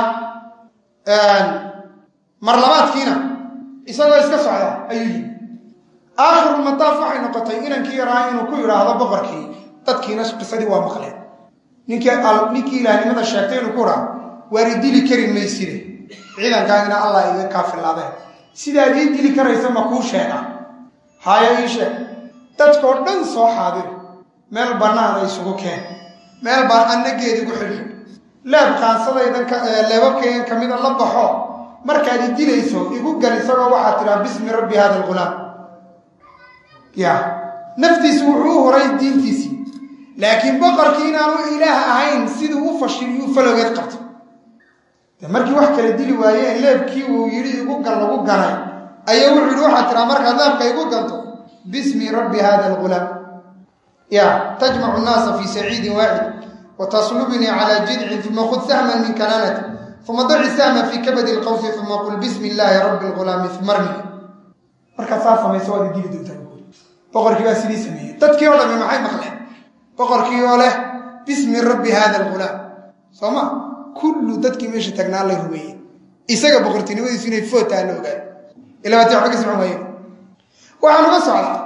mar labaadkiina isagoo iska socda ayuu yimi aakhirulmataaf waxay noqotay inankii yaraa inuu ku yidhaahdo boqorkii dadkiina qisadii waa maqleen ninkii ninkii ilaahnimada sheegtay inuu ku idhaahdo waari dili kari mayside ciidankaagina allah iga kaa filaadeen sidaad ii dili karaysa ma kuu sheega haayo ii sheeg dadkoo dhan soo xaadir meel bannaana isugu keen meel baan annageedigu xidhxidh leeb qaansadaydan leebabkaygan ka mida la baxo markaad i dilayso igu gal isagoo waxaad tidhaha bismi rabbi hada algulaam ya naftiisu wuxuu u horay diintiisii laakiin boqorkii inaanu ilaah ahayn siduu u fashiliyu falogeed qabto de markii wax kala dili waayeen leebkii uu yidhi igu gal lagu ganay ayaa wuxuu yidhi waxaad tidhaha markaad leebka igu ganto bismi rabbi hada algulaam ya tajmacu nnaasa fi saciidin waaxid wtaslubnii calى jidcin uma khud sahma min kanaanati uma daci sahma fi kabadi lqawsi uma qul bismi illaahi rabbi lgulaami marni markaad saa samayso waad dili doontaa boqorkii baa sidii sameeyey dadkii oo dhami maxay maqleen boqorkii oo leh bismi rabbi hada lgulaam soo ma kullu dadkii meesha tagnaa la rumeeyey isaga boqortinimadiisu inay footaa la ogaay ilabaati waxba ka socon waaye waxaan uga socdaa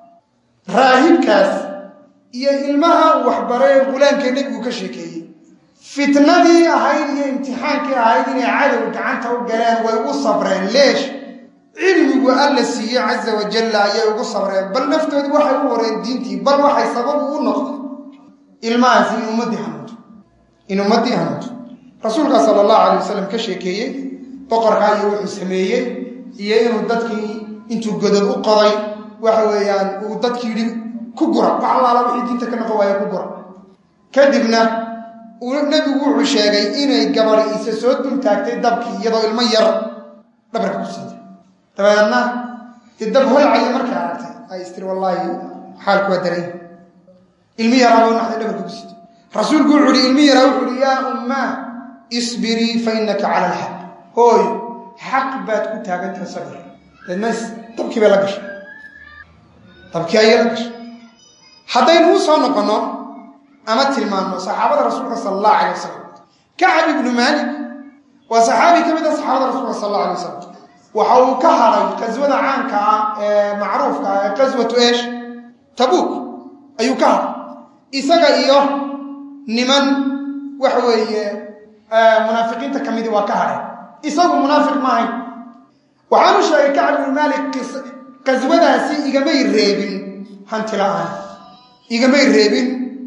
raahibkaas iyo ilmaha waxbaree gulaankee nebigu ka sheekeeyey fitnadii ahayd iyo imtixaankii ahayd inay cadow gacanta u galeen way u sabreen leesh cilmigu alla siiyey caza wajalla ayay ugu sabreen bal naftoodu waxay u horeen diintii bal waxay sababu u noqday ilmahaasi in ummaddii hanuunto in ummaddii hanuunto rasuulka sala allahu alay wasalam ka sheekeeyey boqorkaa iyo wuxuu sameeyey iyo inuu dadkii intuu godod u qoday waxa weeyaan uu dadkii yidhi ku gura wax allaala wixii diinta ka noqon waaya ku gura kadibna nebigu wuxuu sheegay inay gabadi isa soo dul taagtay dabkii iyadoo ilmo yar dhabarka ku siintay dabeedna dee dab holcaya markay aragtay ay istiri wallaahi xaalku waa daray ilmi yaraa buu naxday dhabarka ku siintay rasuulku wuxuu ihi ilmi yaraa wuxuu ihi yaa ummaa isbirii fa innaka cala alxaq hooy xaq baad ku taagantaha sabir deedna dabkii bay la gashay dabkii ayay la gashay haddaynu u soo noqonno ama tilmaanno saxaabada rasuulka sala allahu alay wasalam kacab ibnu maalik waa saxaabi ka mid a saxaabada rasuulka sala allahu alay wasalam waxa uu ka haray qaswada caanka ah ee macruufka ah ee qaswatu eesh tabuuk ayuu ka haray isaga iyo niman waxa weeye munaafiqiinta ka midi waa ka haray isagu munaafiq maahayn waxaanu sheegay kacab ibnu maalik qaswadaasi igamay reebin hanti la-aan igamay reebin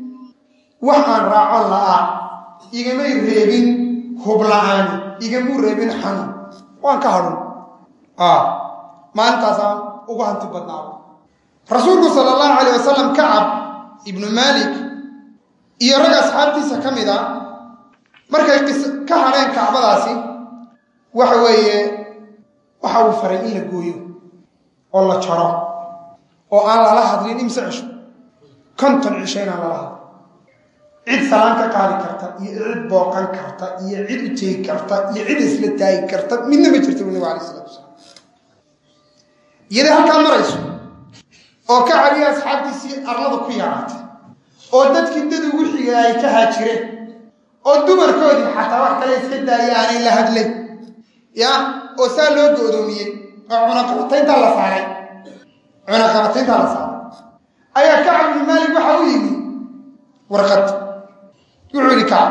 wax aan raacon la'aa igamay reebin hub la-aan igamuu reebin xanuun waan ka hadhun maalintaasaan ugu hanti badnaado rasuulku sala allahu calayh wasalam kacab ibnu maalik iyo rag asxaabtiisa ka mid a markay ka hadheen kacbadaasi waxa weeye waxa uu faray in la gooyo oo la jaro oo aan lala hadlin imse cisho konton cisho inaan lala hadlin cid salaan ka qaadi karta iyo cid booqan karta iyo cid u teegi karta iyo cid isla taagi karta midna ma jirta nabigu alay isalatu wasalaam iyaday halkaa marayso oo ka caliya asxaabtiisii arlada ku yaraatay oo dadkii dad ugu xigay ay ka haajireen oo dumarkoodii xataa wax kale iska daaya aanay la hadlayn ya oo saa loo goodoomiyey oo cunaqabatayntaa la saaray cunaqabatayntaa la saaray ayaa kacab ibnu maalik waxa u yimi warqad wuxuu yihi kacab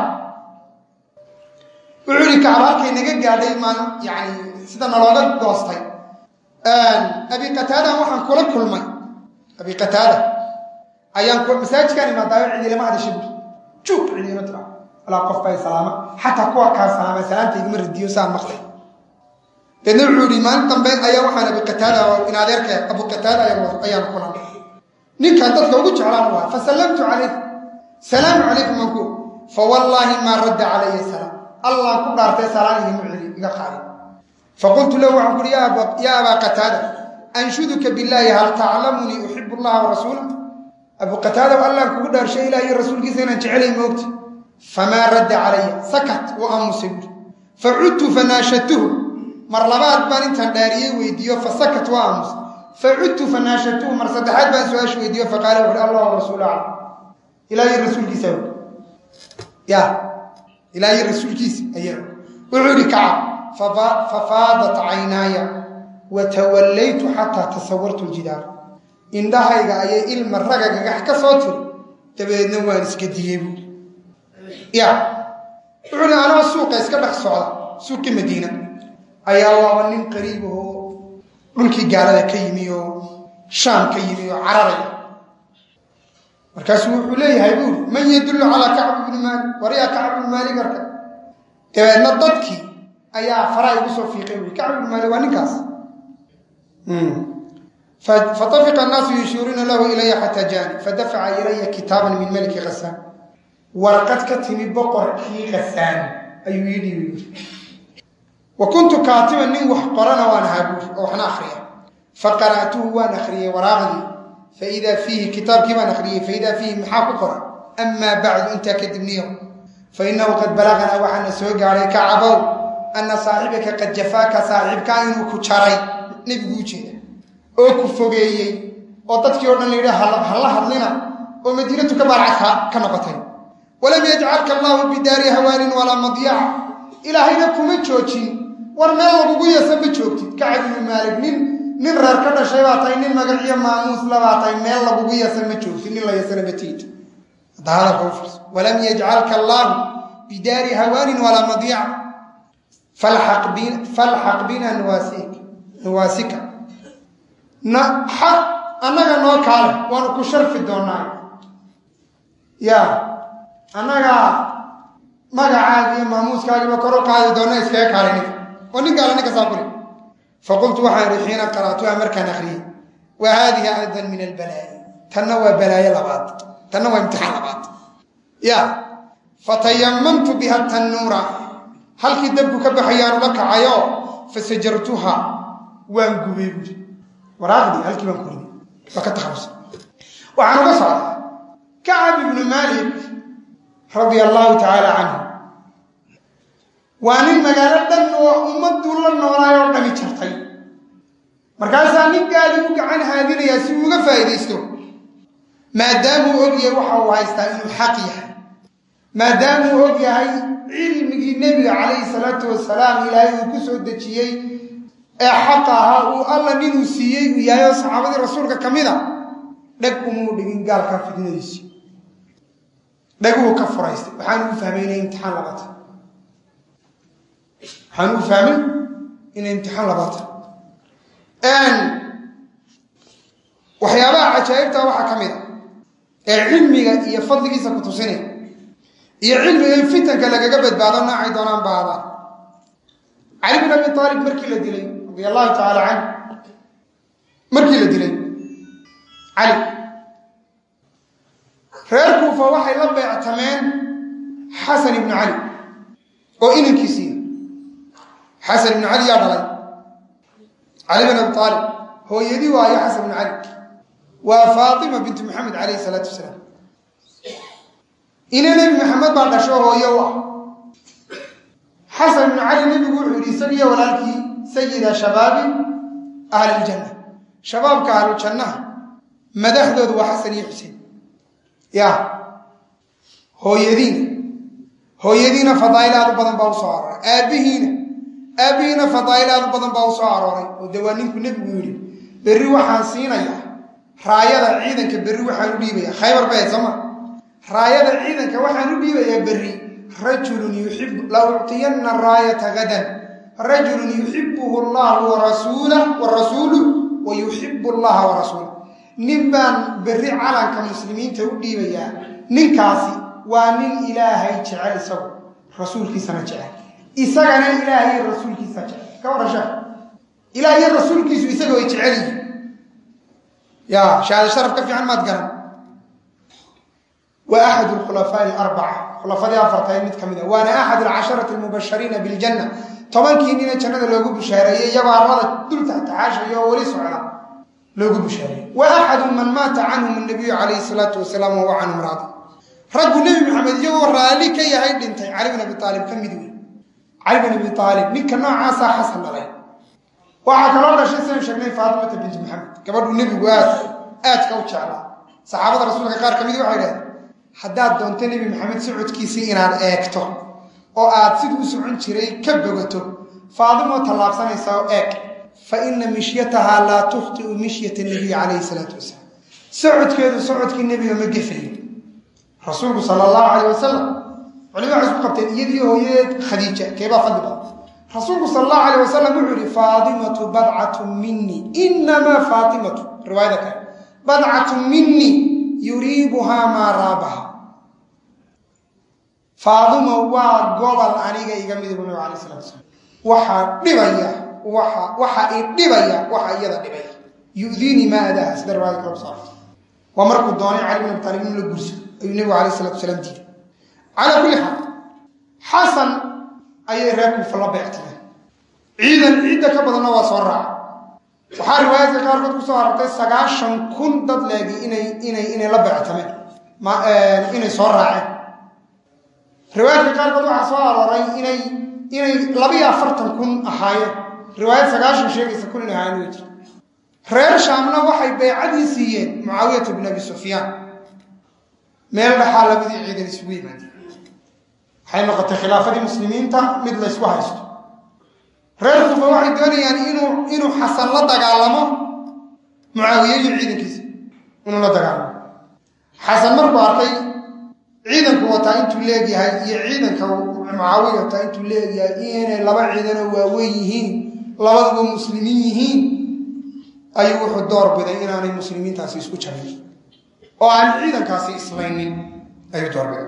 wuxuu yihi kacab halkay naga gaadhay maan yani sida nalooga goostay abi qataadan waxaan kula kulmay abi qataada ayaan masaajidkaan imaadaayo cidilama hadasha buri juug cidilama tira walaa qof bay salaama xataa kuwa kaa salaama salaanta igama radiyo saan maqlay deedna wuxuu yihi maalin dambe ayaa waxaan abi qataada oo in adeerka abu qataada ayaan kulan ninkaan dadka ugu jeclaan waa fasallamtu calayh salaamu calaykum anku fawallaahi maa radda calaya salaam allaan ku dhaartay salaan igama celi iga qaadi faqultu lahu waxaan kuuhi yaa abaa qataada anshuduka billaahi hal taclamunii uxibu allaha warasuula abu qataada allaan kugu dhaarshay ilah iyo rasuulkiisa inaan jecelay moogta famaa radda calaya sakat u aamusay buuri facudtu fanaashatuhu mar labaad baan intaan dhaariyey weydiiyo fasakat waa aamus facudtu fanaashatuhu mar saddexaad baan su-aasha weydiiyo faqaala wuxuhi allah rasuul aclam ilaahay rasuulkiisa og ya ilaahay rasuulkiisa ayaa og wuxuu yihi kacab fafaadat caynaaya watawallaytu xataa tasawartu ljidaar indhahayga ayay ilma raga gagax ka soo tiri dabadeedna waan iska diyey buui ya wuxuu hi anoo suuqa iska dhex socda suuqii madiina ayaa waaba nin qariibahoo dhulkii gaalada ka yimi oo shaam ka yimi oo cararaya markaasuu wuxuu leeyahay buuri man yadullu calaa kacb ibni maalik waryaa kacb ibni maalik arka dabeedna dadkii ayaa faraa igu soo fiiqay buui kacb ibni maalik waa ninkaas fatafiqa annaasu yushiiruuna lahu ilaya xataa jaani fadafaca ilaya kitaaban min maliki khasaan warqad ka timi boqorkii khasaan ayuu ii dhiibi wa kuntu kaatiban nin wax qorana waan ahaa buuri oo waxna akriya faqara'tuhu waan akhriyey waraaqdii faidaa fiihi kitaabkii baan akhriyey faidaa fiihi maxaa ku qoran amaa bacdu intaa kadibniyo fainahu qad balaganaa waxaana soo gaadhay kacabow anna saaxibaka qad jafaaka saaxiibkaa inuu ku jaray nebigu u jeeda oo ku fogeeyey oo dadkii o dhan la yidhi hala hadlina oo madiinatu ka baarcadka ka noqotay walam yajcalka allaahu bidaari hawaanin walaa madyaca ilaahayna kuma joojin war meel lagugu yeesa ma joogtid kacab ibnu maalig nin nin reer ka dhashay baa tahay nin magaciyo maamuus labaa tahay meel lagugu yeesa ma joogtid nin la yeesana ma tiito walam yajcalka allaahu bidaari hawaanin walaa madyaca falxaq bina nuwaasika annaga noo kaale waanu ku sharfi doonaa ya annagaa magacaagi iyo maamuuskaagiiba kor u qaadi doona iskaga kaale ninka oo nin gaala ninka saa kuli faqultu waxaan ihi xiina qara'tuha markaan akriyey wa haadihi aydan min albalaa'i tanna waa balaayo labaad tanna waa imtixaan labaad ya fatayamamtu biha tannuura halkii dabku ka baxayaan ula kacayo fasajartuha waan gubay buuri waraaqdii halkii baan ku riday waa ka takhalusa waxaan uga socdaa kacab ibnu maalik radia allahu tacaala canhu waa nin magaalo dhan oo ummaduu la noolaay oo dhami jartay markaasaa nin gaali u gacan haadinayaa si uu uga faa'iidaysto maadaamuu og yahay waxa uu haystaa inuu xaq yahay maadaamuu og yahay cilmigii nebiga calayhi salaatu wasalaam ilaahay uu ku soo dejiyey ee xaqa ahaa uu alla ninuu siiyey uu yahay oo saxaabadii rasuulka ka mid a dheg umuu dhigin gaalkaa fidnadiisi dhaguu ka furaystay waxaan ugu fahmay inay imtixaan labaata waxaan ugu fahmay inay imtixaan labaata waxyaabaha cajaa'ibta waxaa ka mid a ee cilmiga iyo fadligiisa ku tusinaya iyo cilmiga in fitanka lagaga badbaado noocay doonaan baadaan cali bin abi aalib markii la dilay radia allahu tacaala canh markii la dilay cali reer kuufa waxay la beectameen xasan ibnu cali oo inankiisiiya xasan ibnu cali yaa dhalay cali bin abi aalib hooyadii waayo xasan ibnu cali waa faatima bintu maxamed calayhi salaatu wasalaam ina nebi maxamed baa dhasho hooyo u ah xasan ibnu cali nebigu wuxuu yidhi isagiyo walaalkii sayida shabaabi ahliljanna shabaabka ahlujannaha madaxdoodu waa xasan iyo xuseen ya hooyadiina hooyadiina fadaa'il aad u badan baa u soo arooray aabbihiina aabbihiina fadaa'il aad u badan baa u soo arooray oo dee waa ninku nebigu yidhi berri waxaan siinayaa raayada ciidanka berri waxaan u dhiibayaa khaybar bay sooma raayada ciidanka waxaan u dhiibayaa berri rajulun yuxibu la uctiyanna raayata gadan rajulun yuxibuhu allahu warasuulah wa rasuuluh wa yuxibu allaha wa rasuulah nin baan berri calanka muslimiinta u dhiibayaa ninkaasi waa nin ilaahay jecel isagu rasuulkiisana jecel isagana ilaahay rasuulkiisa jecel ka warasha ilaahay rasuulkiisu isaga way jecel yihin ya shahaado sharaf ka fiican maad garan waa axad khulafaa'i alarbaca khulafadii afartae mid ka mid a waana axad alcasharati almubashariina biljanna tobankii nina jannada loogu bushaareeyey iyagoo arlada dul taxtaxaashaya oo weli socda loogu bushaareeyey wa axadu man maata canhum annabiyu calayhi salaatu wasalaam wahuwa canhum raadi raggu nebi maxamed iyagoo raalli ka yahay dhintay cali bin abi aalib ka mid wey cali bin abi aalib ninka noocaasaa xasan dhalay waxaa kaloo dhashay sidan sheegnay faatimata binti maxamed gabadhu nebigu aad aadka u jeclaa saxaabada rasuulka qaar ka midi waxay dhahdeen haddaad doonto nebi maxamed socodkiisii inaad eegto oo aad siduu u socon jiray ka bogato faadimoo tallaabsanaysa oo eeg fa ina mishyatahaa laa tukhtiu mishyata nabiy calayhi salaatu wasalaam socodkeedu socodkii nebiga ma gefayo rasuulku sala allahu calayh wasalam culimada waxay isku qabteen iyadii hooyadeed khadiija keebaa fadli badan rasuulku sal allahu alayh wasalam wuxuu yihi faatimatu badcatu minii inamaa faatimatu riwaayada kale badcatu minii yuriibuhaa maa raabaha faadima waa gobol aniga iga midibu nabig alay salatu slam waxaa dhibaya waa waxa i dhibaya waxa iyada dhibaya yudiinii maa adaaha sida riwaayada kale kusaarta waa markuu doonay cali bin abi taalib in la gurso ayuu nebigu alayh salatu wasalaam diiday calaa kulli xaal xasan ayay reer kuufa la beectireen ciidan ciidda ka badanna waa soo raaca waxaa riwaayaadka qaarkood kusoo arortay sagaashan kun dad leegi inay inay inay la beectameen inay soo raaceen riwaayaadka qaarkood waxaa soo arooray inay inay labiyo afartan kun ahaayeen riwaayad sagaashan sheegaysa kun inay ahaayeen way jira reer shaamna waxay beycadii siiyeen mucaawiyata bin abi sufyaan meel dhaxaa labadii ciidan isugu yimaadeen waxay noqotay khilaafadii muslimiinta mid la ysku haysto reer kuufa waxay doonayaan inuu inuu xasan la dagaalamo mucaawiye iyo ciidankiisa inuu la dagaalamo xasan markuu arkay ciidanku wataa intuu leegyahay iyo ciidanka mucaawiya wataa intuu leegyahay inay laba ciidanoo waaweyn yihiin labaduba muslimiin yihiin ayuu wuxuu door biday inaanay muslimiintaasi isku jabin oo aan ciidankaasi islaynin ayuu doorbiday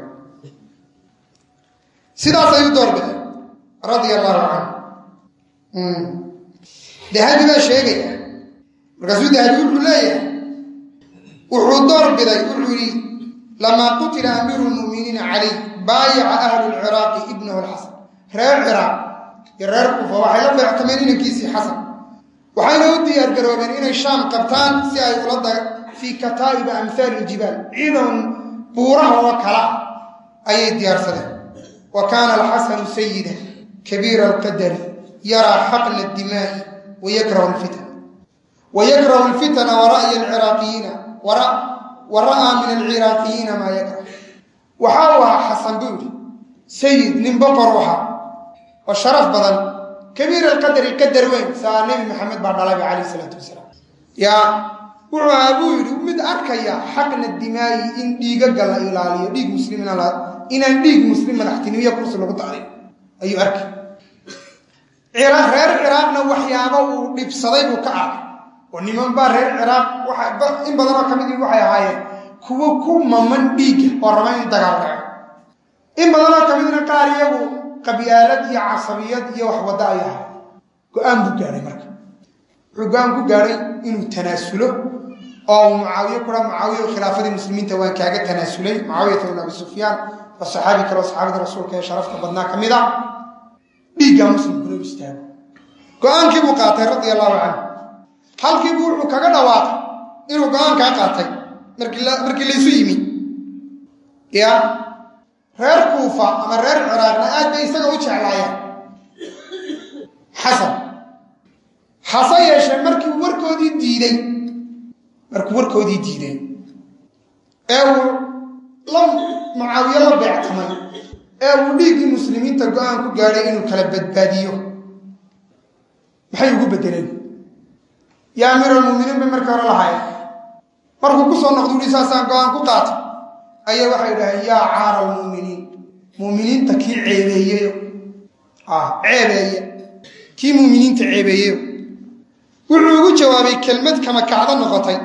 sidaas ayuu doorbiday radia allahu canhu dahabi baa sheegaya markaasuu dahabi wuxuu leeyahay wuxuu doorbiday wuxuu yihi lamaa qutila amiiru lmu'miniina caliy baayaca ahlu lciraaqi ibnahu lxasan reer ciraaq iyo reer kuufa waxay la beectameen inankiisii xasan waxayna u diyaar garoobeen inay shaam qabtaan si ay ula fii kataa'iba amhaali ljibaal ciidan buuraha oo kala ayay diyaarsadeen wa kaana alxasanu sayida kabiira alqadari yaraa xaqna adimaa'i wayakrahu lfitan wayakrahu alfitana wara'ya alciraaqiyiina wa ra'aa min alciraaqiyiina maa yakrah waxa uu ahaa xasan buu yidhi sayid nin boqor u ahaa oo sharaf badan kabiir alqadari qadar weyn saa nebi maxamed baa dhalayba calayh isalaatu wasalaam yaa wuxuu ahaa buu yidhi mid arkaya xaqna dimaayi in dhiigaga la ilaaliyo dhiig muslim inaan dhiig muslim madaxtinimiya kursi lagu dacday ayuu arkay reer ciraaqna waxyaaba uu dhibsaday buu ka arkay oo niman baa reer ciraaq in badanoo ka mid waxay ahaayeen kuwo ku maman dhiigga oo raba in dagaal dhaco in badanoo ka midna qaar iyagu qabyaalad iyo casabiyad iyo wax wadda ay ahay go-aan buu gaadhay marka wuxuu go-aan ku gaadhay inuu tanaasulo oo uu mucaawiye kura mucaawiye khilaafadii muslimiinta waan kaaga tanaasulay mucaawiyata ibn abi sufyaan waa saxaabi kale oo saxaabada rasuulka ee sharafta badnaa ka mid a dhiiggaa muslimkuna u istaago go-aankii buu qaatay radia allahu canhu halkiibu wuxuu kaga dhawaaqay inuu go-aankaa qaatay markii laysu yimi ya reer kuufa ama reer ciraaqna aad bay isaga u jeclaayeen xasan hase yeeshee markii warkoodii diiday markuu warkoodii diiday ee uu la mucaawiye la beectamay ee uu dhiiggii muslimiinta go-aan ku gaadhay inuu kala badbaadiyo maxay ugu bedeleen yaa amiiralmuminiin bay markii hore lahaayeen markuu ku soo noqdu uhi saasaan go-aan ku qaatay ayaa waxay idhaheen yaa caara almu'miniin mu'miniinta kii ceebeeyeyo ceebeeye kii mu'miniinta ceebeeyeyo wuxuu ugu jawaabay kelmad kama kacdo noqotay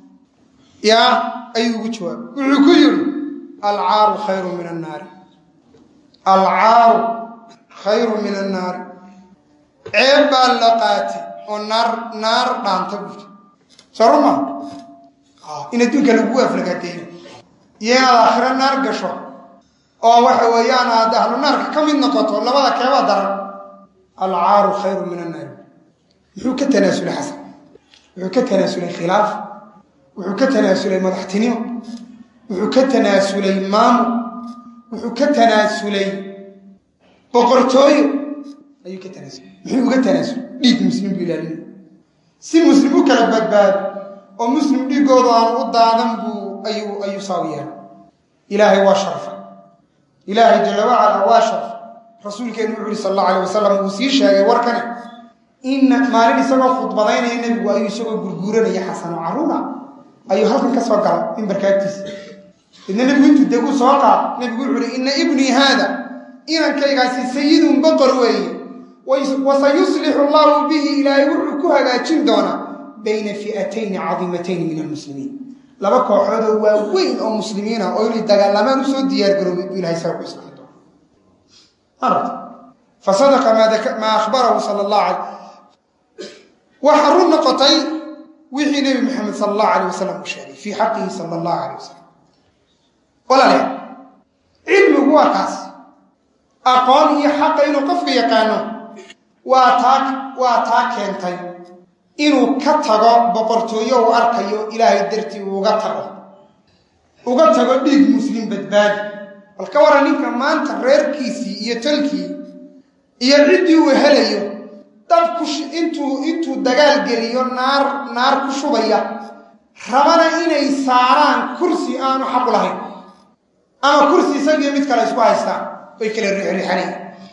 yaa ayuu ugu jawaabay wuxuu ku yidhi alcaaru khayru min annaari alcaaru khayru min annaari ceeb baa la qaatay oo naar naar dhaanta buuri soo ruma in adduunka lagugu aflagaadeeyo iyo inaad aakhiro naar gasho oo waxa weeyaan aad ahlu naarka ka mid noqoto labada keebaa daran alcaaru khayru min annaari muxuu ka tanaasulay xasan wuxuu ka tanaasulay khilaaf wuxuu ka tanaasulay madaxtinimo wuxuu ka tanaasulay maamul wuxuu ka tanaasulay boqortooyo ayuu ka tanaasul muxuu uga tanaasul dhiig muslim buu ilaalinay si muslim u kala badbaado oo muslim dhiigooda aan u daadan buu ayuu ayuu saaw yeelay ilaahay waa sharfay ilaahay jalla wacala waa sharfay rasuulkeenu wuxu uhi sal allahu alay wasalam uu sii sheegay warkani in maalin isagoo khudbadaynaya nebigu ayuu isagoo gurguuranaya xasano caruura ayuu halkan ka soo galay mimbarka agtiisa idna nebigu intuu deguu soo qaad nebigu wuxu uhi ina ibnii haada inankaygaasi sayidun boqor weeye wasayuslixu allahu bihi ilaahay wuxuu ku hagaajin doonaa bayna fi'atayni cadiimatayni min almuslimiin laba kooxood oo waaweyn oo muslimiina oo inay dagaalamaan usoo diyaargaroobay buu ilahay saa ku islaami doona aragta fasadaqa maa akhbarahu sala allahu alay waxaa run noqotay wixii nebi maxamed sala allahu alayh wasalam uu sheegay fii xaqihi sala allahu alayh wasalam walaalayaal cilmigu waa kaas aqoon iyo xaqa inuu qofka yaqaano waa taa waa taa keentay inuu ka tago boqortooyo uu arkayo ilaahay dartii uu uga tago uga tago dhiig muslim badbaadi bal ka waran ninka maanta reerkiisii iyo talkii iyo ciddii uu helayo dab ku intuu intuu dagaal geliyo naar naar ku shubaya rabana inay saaraan kursi aanu xaqu lahayn ama kursi isagiyo mid kale isku haystaan way kala riixriixanayaan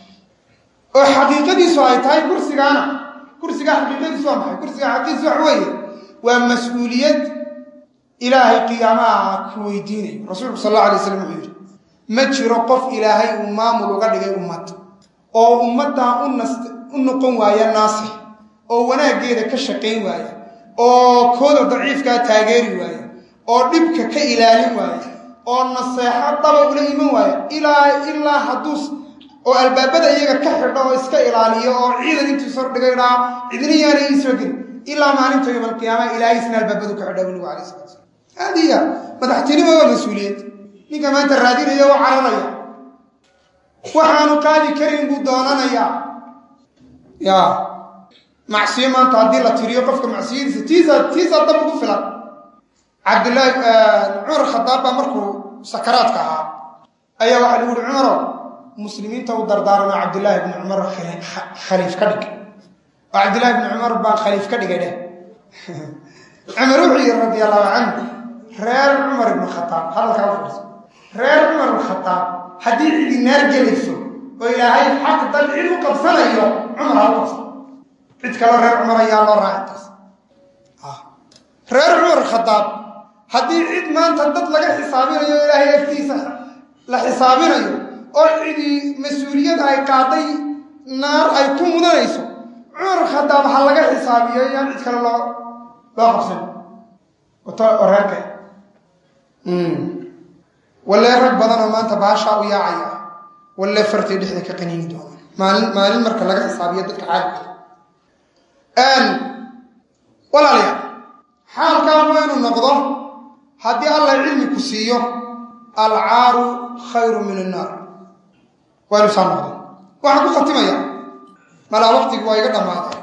oo xaqiiqadiisu ay tahay kursigaana kursiga xaqiiqadiisu waa maxay kursiga xaqiiqadiisu wax weeye waa mas-uuliyad ilaahay qiyaamaha ku weydiinayo rasuulku sal alla alay slam wuxuu yidhi ma jiro qof ilaahay uu maamul uga dhigay ummad oo ummaddaa u nast u noqon waaya naasix oo wanaaggeeda ka shaqayn waaya oo kooda daciifkaa taageeri waaya oo dhibka ka ilaalin waaya oo naseexo daba ula iman waaya ilaa ilaa hadduu oo albaabada iyaga ka xidho oo iska ilaaliyo oo ciidan intuu sor dhigay dhaa cidina yaana ii soo gelin ilaa maalinta yowm alqiyaama ilaahay isna albaabadu ka xidha nabigu alay sala slam haadiya madaxtinimo waa mas-uuliyad ninka maanta raadinaya oo cararaya waxaanu qaadi karin buu doonanayaa ya macsiyo maanta haddii la tiriyo qofka macsiyadiisa tiisa tiisaa dab ugu filan cabdillaahi cumar khadaab baa markuu sakaraadka ahaa ayaa waxaa lagu uhi cumarow muslimiinta u dardaarano cabdillaahi bni cumar khaliif ka dhig oo cabdillahi bni cumar baa khaliif ka dhigay dheh cumar wuxuu yidhi radi allahu canhu reer cumar ibnu khataab hadalkaa u fadhiso reer cumar ibnu khataab haddii cidi naar gelayso oo ilaahay xaq dad cid u qabsanayo cumar ha u qabsan cid kaloo reer cumar ayaa loo raaci taas reer cumar khadaab haddii cid maanta dad laga xisaabinayo ilaahay agtiisa la xisaabinayo oo cidii mas-uuliyad ay qaaday naar ay ku mudanayso cumar khadaab ha laga xisaabiyo yaan cid kale loo loo qabsan oo reerka walle rag badan oo maanta baashaa u yaacaya walle fartay dhexda ka qaniini doonaan maalin maalin marka laga xisaabiyo dadka caalamka walaalayaal xaalkaan waa inuu noqdo haddii allah cilmi ku siiyo alcaaru khayru min annaar waa inu saa noqdo waxaan ku khatimaya malaa waqtigi waa iga dhammaaday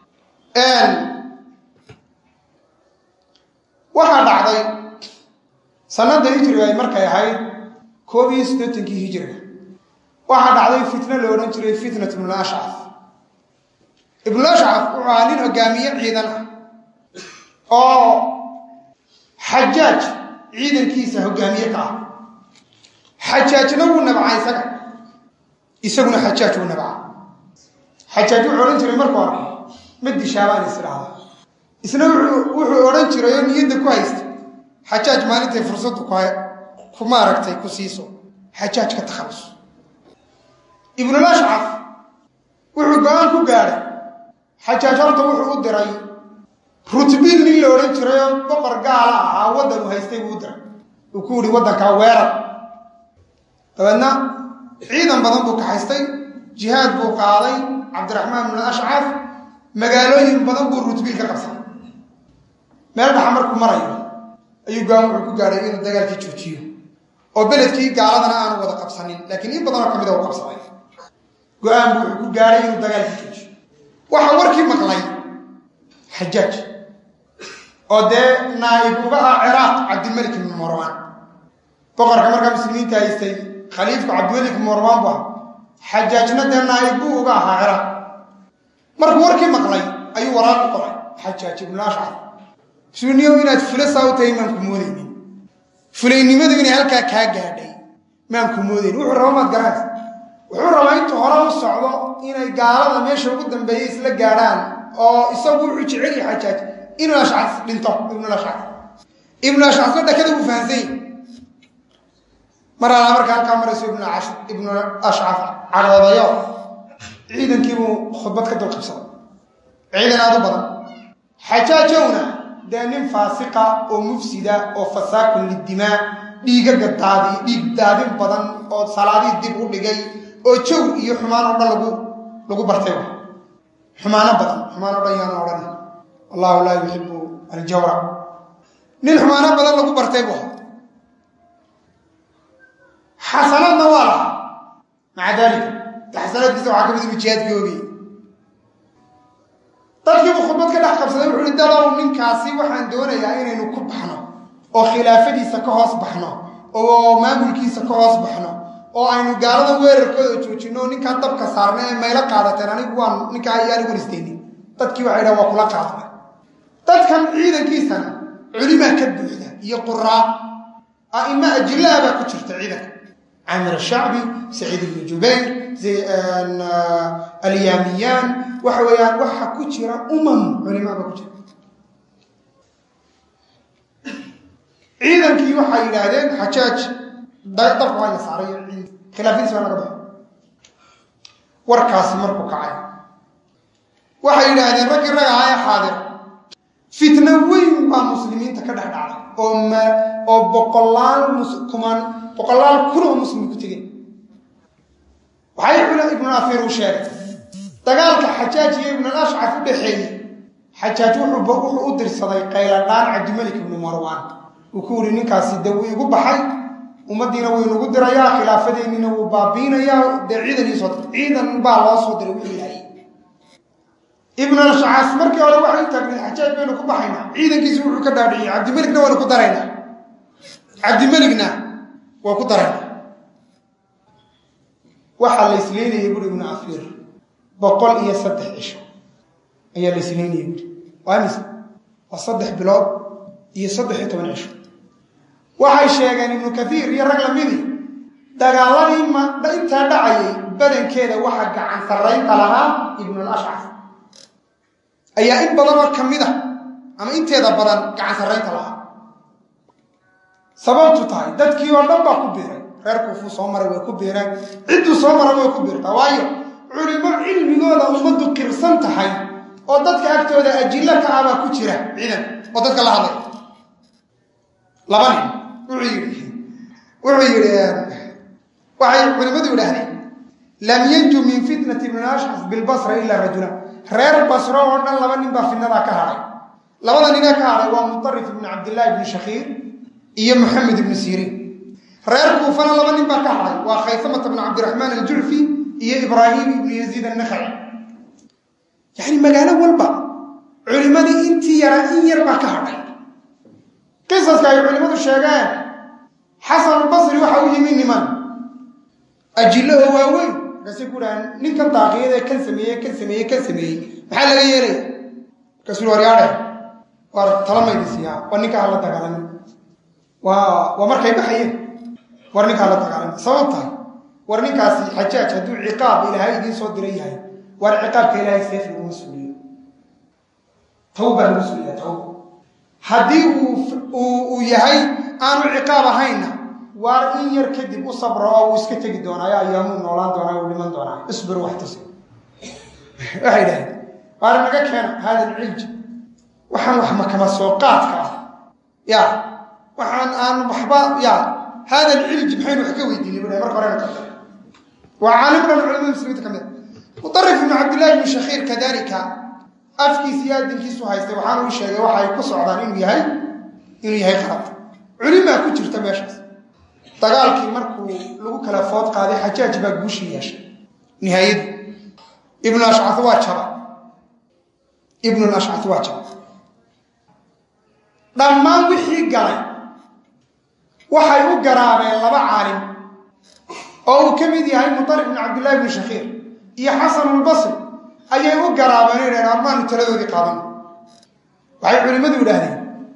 waxaa dhacday sanada hijriga ay markay ahayd koob iyo siddeetankii hijriga waxaa dhacday fitno la odhan jiray fitnat ibnul ashcaf ibnul ashcaf wuxuu ahaa nin hogaamiye ciidan ah oo xajaaj ciidankiisa hogaamiye ka ah xajaajna wuu nabcaa isaga isaguna xajaaj wuu nabcaa xajaaj wuxuu odhan jiray marka hore ma dishaabaan is idhaahda isna wuxuu odhan jiray oo niyadda ku haysta xajaaj maalintay fursaddu ku maaragtay ku siiso xajaaj ka takhalus ibnul ashcaf wuxuu go-aan ku gaadhay xajaaj horta wuxuu u diray rutbiil nin la odhan jiray oo boqor gaala ahaa waddan uu haystay buu u diray uu ku yihi waddankaa weerar dabeedna ciidan badan buu kaxaystay jihaad buu qaaday cabdiraxmaan ibnu ashcaf magaalooyin badan buu rutbiil ka qabsaday meel dhaxa markuu marayo ayuu go-aan wuxuu ku gaadhay inuu dagaalkii joojiyo oo beledkii gaaladana aanu wada qabsanin laakiin in badanoo ka mida u qabsaday go-aan buu wuxuu ku gaadhay inuu dagaalkii joojiyo waxaa warkii maqlay xajaaj oo dee naa'ib uga ah ciraaq cabdilmalik ibnu marwaan boqorka markaa muslimiinta haystay khaliifku cabdimalik ibnu marwaan bu ah xajaajna dee naa'ib buu uga ahaa ciraaq markuu warkii maqlay ayuu waraaq u qoray xajaaj ibnu ashcaf suniyow inaad fula saa u tahay maan ku moodaynin fulaynimadu inay halkaa kaa gaadhay maan ku moodaynin wuxuu raba maad garanaysa wuxuu rabaa intuu hore u socdo inay gaalada meesha ugu dambeeyey isla gaadhaan oo isagu wuxuu jecel yahay xajaaj inuu ashcaf dhinto ibnu ashcaf ibnu ashcafna dhakada uu fahansany mar alaa marka halkaa marayso ibnu ashcaf cadhoodayo ciidankiibuu khudbad ka dul qabsaday ciidan aad u badan xajaajowna dee nin faasiqa oo mufsida oo fasaakun lidimaa dhiigaga daadi dhiig daadin badan oo salaadii dib u dhigay oo jawr iyo xumaan oo dhan lagu lagu bartay xumaano badan xumaan o dhan yaana odhan allahu laa yuxibu aljawra nin xumaano badan lagu bartay bu xasanaadna waa lahaa maca daalika xasanaadkiisa waxaa ka mid inu jihaadkii ogayay dadkiibuu khudbad ka dhex qabsaday wuxu uhi dadow ninkaasi waxaan doonayaa inaynu ku baxno oo khilaafadiisa ka hoos baxno oo maamulkiisa ka hoos baxno oo aynu gaalada weerarkooda joojino ninkaa dabka saarna ee maylo qaadateen anigu waan ninkaa ayaan igu ristaynin dadkii waxay dhahan waa kula qaadana dadkan ciidankiisana culimaa ka buuxda iyo quraa a'ima ajilaha baa ku jirta ciidanka camir ashacbi saciid ibnu jubayr alyaamiyaan waxa weeyaan waxa ku jira umam culimaa baa ku jira ciidankii waxay yidhaahdeen xajaaj dabka waa la saaray khilaafadiis baa laga baxay warkaasi markuu kacay waxay yidhaahdeen raggii rag ahaa ee xaadir fitno weyn baa muslimiinta ka dhex dhacday oo m oo boqolaal kuman boqolaal kun oo muslim ku tegeen waxay ibnu afiir uu sheegay dagaalka xajaaj iyo ibnu ashcaf u dhexeeyey xajaaj wuxuu u dirsaday qayladhaan cabdimalik ibnu marwaan uu ku yidhi ninkaasi de wuu igu baxay ummaddiina wuu inugu dirayaa khilaafadeennina wuu baabiinayaa dee ciidan iisoo dirtay ciidan baa loo soo diray wuxuu ilaayay ibnu ashcas markii hore waxay u taagnay xajaaj baynu ku baxaynaa ciidankiisi wuxuu ka dhaadhiciyey cabdimelikna waynu ku daraynaa cabdimelikna waa ku daraynaa waxaa la isleynayay buuri ibnu afiir boqol iyo saddex cisho ayaa la isleynayay buuri waa mise waa saddex bilood iyo saddex iyo toban cisho waxay sheegeen ibnu kaiir iyo rag lamidi dagaaladii intaa dhacayay badankeeda waxa gacan sarraynta lahaa ibnulashcaf ayaa in badanoo ka mid a ama inteeda badan gacan sarraynta lahaa sababtu tahay dadkii oo dhan baa ku biiray reer kuufuu soo maray way ku biireen cidduu soo maray way ku biirtaa waayo culimo cilmigooda ummaddu qirsan tahay oo dadka agtooda ajillo ka ah baa ku jira ciidan oo dadka la hadlay laba nin wuxuu yidhi wuxuu yidhi waxay culimmadu yidhaahdeen lam yanju min fitnati ibn ashcas bilbasra ilaa rajulan reer basro oo dhan laba nin baa fitnadaa ka hadhay labada ninee ka hadhay waa mutarif ibnu cabdillahi ibni shakhiir iyo moxamed ibnu siriin reer kuufana laba nin baa ka hadhay waa khaysamata bnu cabdiraxmaan aljucfi iyo ibraahim ibnu yaziid annakhaci yacni magaalo walba culimmadii intii yaraa in yar baa ka hadhay qisaska ay culimmadu sheegeen xasanulbasri waxa u yimi niman ajillo oo waaweyn markaasay ku dhahaan ninkan daaqiyadee kan sameeyey kan sameeyey kan sameeyey maxaa laga yeelaya markaasuu hi waryaadhe waar talamaydiisiyaa waa ninkaa hala dagaalamin waa waa markay baxayeen war ninkaa la dagaalamay sabab tahay war ninkaasi xajaaj hadduu ciqaab ilaahay idiin soo diran yahay waar ciqaabka ilaahay seef laguma suuliyo tawbaa lagu suuliyaa tawba haddii uu yahay aanu ciqaab ahayna waar in yar kadib u sabro oo uu iska tegi doonaayo ayaamuu noolaan doonaa uu dhiman doonaa isbir wax tusi waxay dhaheen waar naga keena hada alcilj waxaan wax makama soo qaadka ah ya waxaan aan waxba ya hada alcilj maxaynu wax ka weydiinay budha marka horena ka waa caalim dhan culamada muslimiinta ka mid mutarif ibnu cabdillahi ibnu shakhiir kadalika afkiisa iyo adinkiisu haystay waxaanu u sheegay waxa ay ku socdaan inuu yahay inuu yahay qalad culimaa ku jirta meeshaas dagaalkii markuu lagu kala food qaaday xajaaj baa guushii yeeshay nihaayadii ibnu ashcai waa jaba ibnu ashcai waa jaba dhammaan wixii galay waxay u garaabeen laba caalim oo uu ka mid yahay mutarif ibnu cabdillahi ibnu shakhiir iyo xasanulbasri ayay u garaabeen idhaheen armaanu taladoodii qaadan waxay culimmadu yidhaahdeen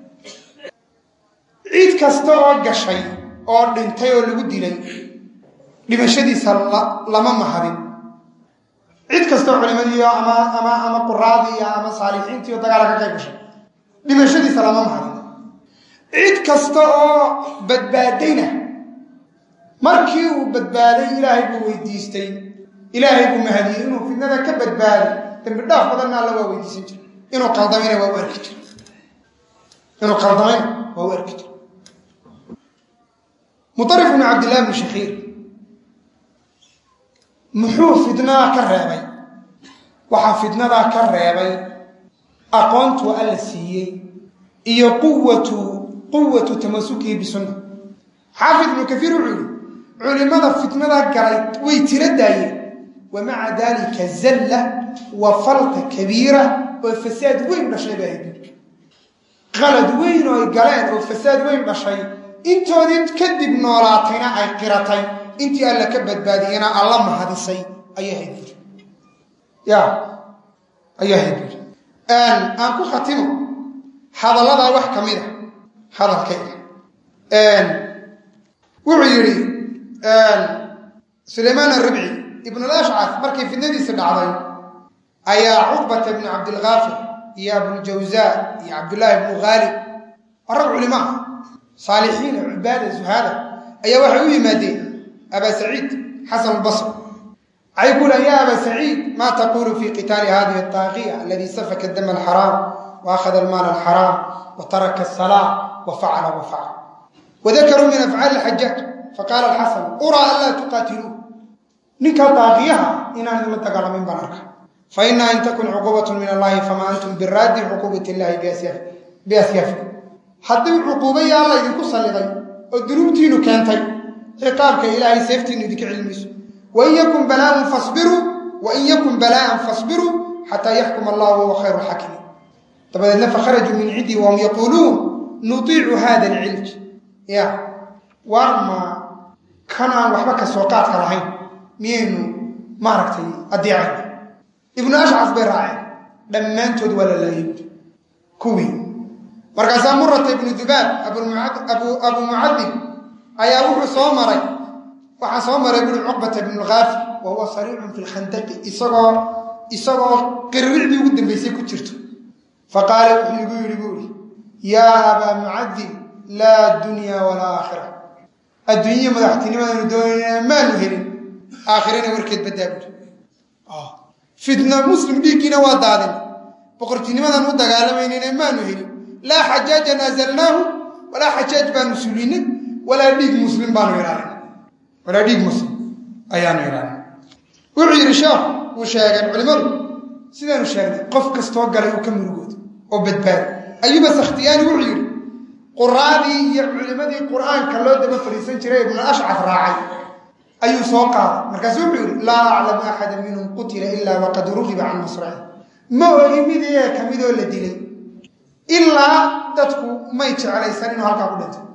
ciid kasta oo gashay oo dhintay oo lagu dilay dhimashadiisa lama mahadin cid kastoo culimadiiyo ama ama ama quraadiiyo ama saalixiintiiyo dagaala ka qayb gashay dhimashadiisa lama mahadin cid kasta oo badbaadayna markii uu badbaaday ilaahay buu weydiistay ilaahay buu mahadiyey inuu fidnada ka badbaaday dambi dhaaf badanna alla waa weydiisan jira inuu qaldamayna waa u arki jira inuu qaldamayna waa u arki jira muarif bnu cabdillahi bnu shakhiir muxuu fidnadaa ka reebay waxaa fidnadaa ka reebay aqoontuu alla siiyey iyo quwatu quwatu tamasukihi bisunna xaafid ibnu kaiir wuxuu yihi culimada fitnada galay way tira daayeen wa maca dalika zalla wa falta kabiira oo fasaad weyn dhashay baa hayd qalad weyn oo ay galeen oo fasaad weyn dhashay intoodii kadib noolaatayna ay qiratay intii alla ka badbaadiyena alla mahadisay ayaa hayd buri ya ayaa hayd buri aan ku khatimo hadalladaa wax ka mid a hadalkayga wuxuu yidhi sulaymaan aribci ibn alashcaf markay fidnadiisi dhacday ayaa cuqbata bni cabdilkaafir iyo abujawza iyo cabdullaahi bnu khaalib waa rag culimo ah saalixiina cubaada zuhaada ayaa waxay u yimaadeen aba saciid xasan albasr waxay ku lehan ya aba saciid ma taqulu fi qitaali hadihi ataaqiya aladi safaka dama alxaraam wa akhada almaal alxaraam wa taraka asalaa wa facala wa facala wadakaruu min afcaali alxajaaj faqaala alxasan uraa an laa tuqaatiluu ninkaa daaqiyaha inaan idinla dagaalamayn baan arka fa inaha in takun cuquubatun min allahi fama antum biraaddi cuquubat illahi biasyaafikum haddii cuquubaya alla idinku salliday oo dunuubtiinu keentay ciqaabka ilaahay seeftiinu idinka celmayso wain yakun balaaun fasbiruu wain yakun balaa'an fasbiruu xataa yaxkuma allah wahuwa khayru lxakimiin dabadeedna fakharajuu min cindii wahum yaquuluun nutiicu hada alcilj ya waar ma kan aan waxba ka soo qaadka lahayn miyaynu maaragtay addeecayna ibnu ashcaf bay raaceen dhammaantood waa la laayay kuwii markaasaa murata ibnu dubaab abu mucadib ayaa wuxuu soo maray waxaa soo maray buri cuqbata ibnu lkaafi wa huwa sariicun fi lkhandaqi isagoo isagoo qirricdii ugu dambaysay ku jirto faqaala wuxuu igu yidhi buu ihi yaa abaa mucadib laa dunya walaa aakhira adduunya madaxtinimadanu doonayna maanu helin aakhirana warkeed baddaa buri fitna muslim dhiiggiina waa daadin boqortinimadan u dagaalamaynin maanu helin laa xajaaja naazalnaahu walaa xajaaj baanu sulinay walaa dhiig muslim baanu ilaalin walaa dhiig muslim ayaanu ilaalin wuxuu yidhi sheekh wuu sheegeen culimmadu sidaanu sheegnay qof kastoo galay uu ka murugooda oo badbaado ayuba sakhtiyaani wuxuu yidhi quraadii iyo culimmadii qur'aanka loo daba fadhiisan jiray ibnu ashcaf raacay ayuu soo qaaday markaasu wuxuu yidhi laa aclamu axada minhum qutila ilaa waqad rugiba can masraci ma ogi mid iyaga ka midoo la dilay ilaa dadku may jeclaysan inuu halkaa ku dhinto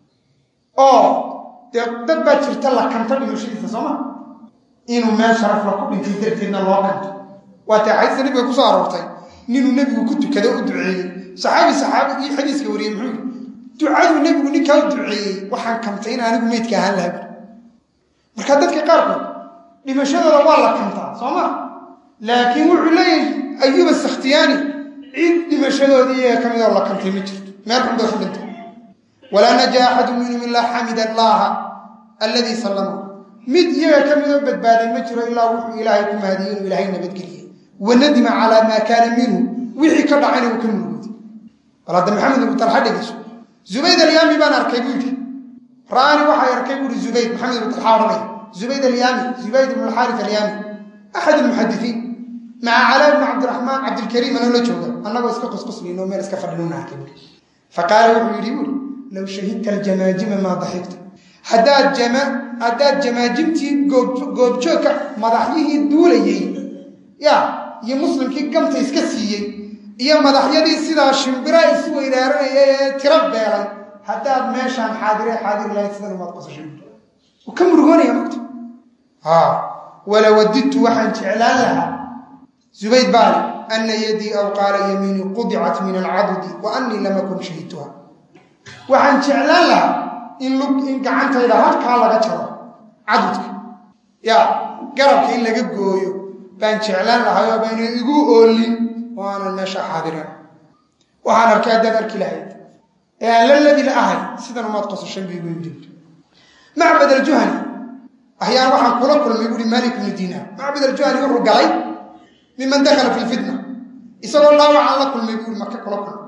oo dee dad baa jirta la kanto dhimashadiisa sooma inuu meel sharafla ku dhintay darteedna loo kanto waa tee xadiiska nabiga kusoo aroortay ninuu nebigu ku tukada u duceeyey saxaabi saxaabi iyo xadiiska wariyey muxuu yidhi ducaduu nebigu ninkaa u duceeyey waxaan kantay in anigu meydka ahaan laha marka dadka qaarkood dhimashadooda waa la kantaa soo ma laakiin wuxuu leeyahay ayuba sakhtiyaani cid dhimashadoodii iyaga ka midoo la kantay ma jirto meel xun bay ku dhintay walaa najaa axadu minhum ilaa xamida allaaha alladii sallama mid iyaga ka midoo badbaaday ma jiro ilaa wuxuu ilaahay ku mahadiyey inuu ilaahay nabadgeliyey wanadima calaa maa kaana minhu wixii ka dhacayna uu ka murugooday bal hadda maxamed ibnu talxa dhegeyso zubayd alyaami baan arkay buu yidhi ra'ani waxay arkay buuhi zubayd maxamed ibnu talxa odhanaya zubayd alyaami zubayd ibnu alxaaris alyaami axad almuxadisiin maca calaa bni cabdiraxmaan cabdilkariim anoo la jooga annagoo iska qusquslayno meel iska fadhinuna arkay buui faqaala wuxuu yidhi buuri low shahidta aljamaajima maa daxigta haddaad jama haddaad jamaajimtii goobjoogka madaxyihii duulayey ya iyo muslimkii gamta iska siiyey iyo madaxyadii sidaa shimbira isu weydaaranaya ee tiro beelay haddaad meeshaan xaadire xaadir lahayd sidan umaad qosashay ka murugoonaya mogta wala wadidtu waxaan jeclaan lahaa zubayd baali ana yadii aw qaala yamiinii qudicat min alcadudi wa anii lam akun shahidtuha waxaan jeclaan lahaa in in gacantayda halkaa laga jaro cadudka ya garabka in laga gooyo baan jeclaan lahay oo bayna igu oolin oo aanan meesha xaadirin waxaan arkay haddaad arki lahayd ee aan la ladi la ahay sidan umaad qosashan bu igu yidhi macbad aljuhani ahyaan waxaan kula kulmay buui malik bnu diinaar macbad aljuhani wuxuu galay miman dakala fi lfitna isagoo dhaawacaan la kulmay buui maka kula kulmay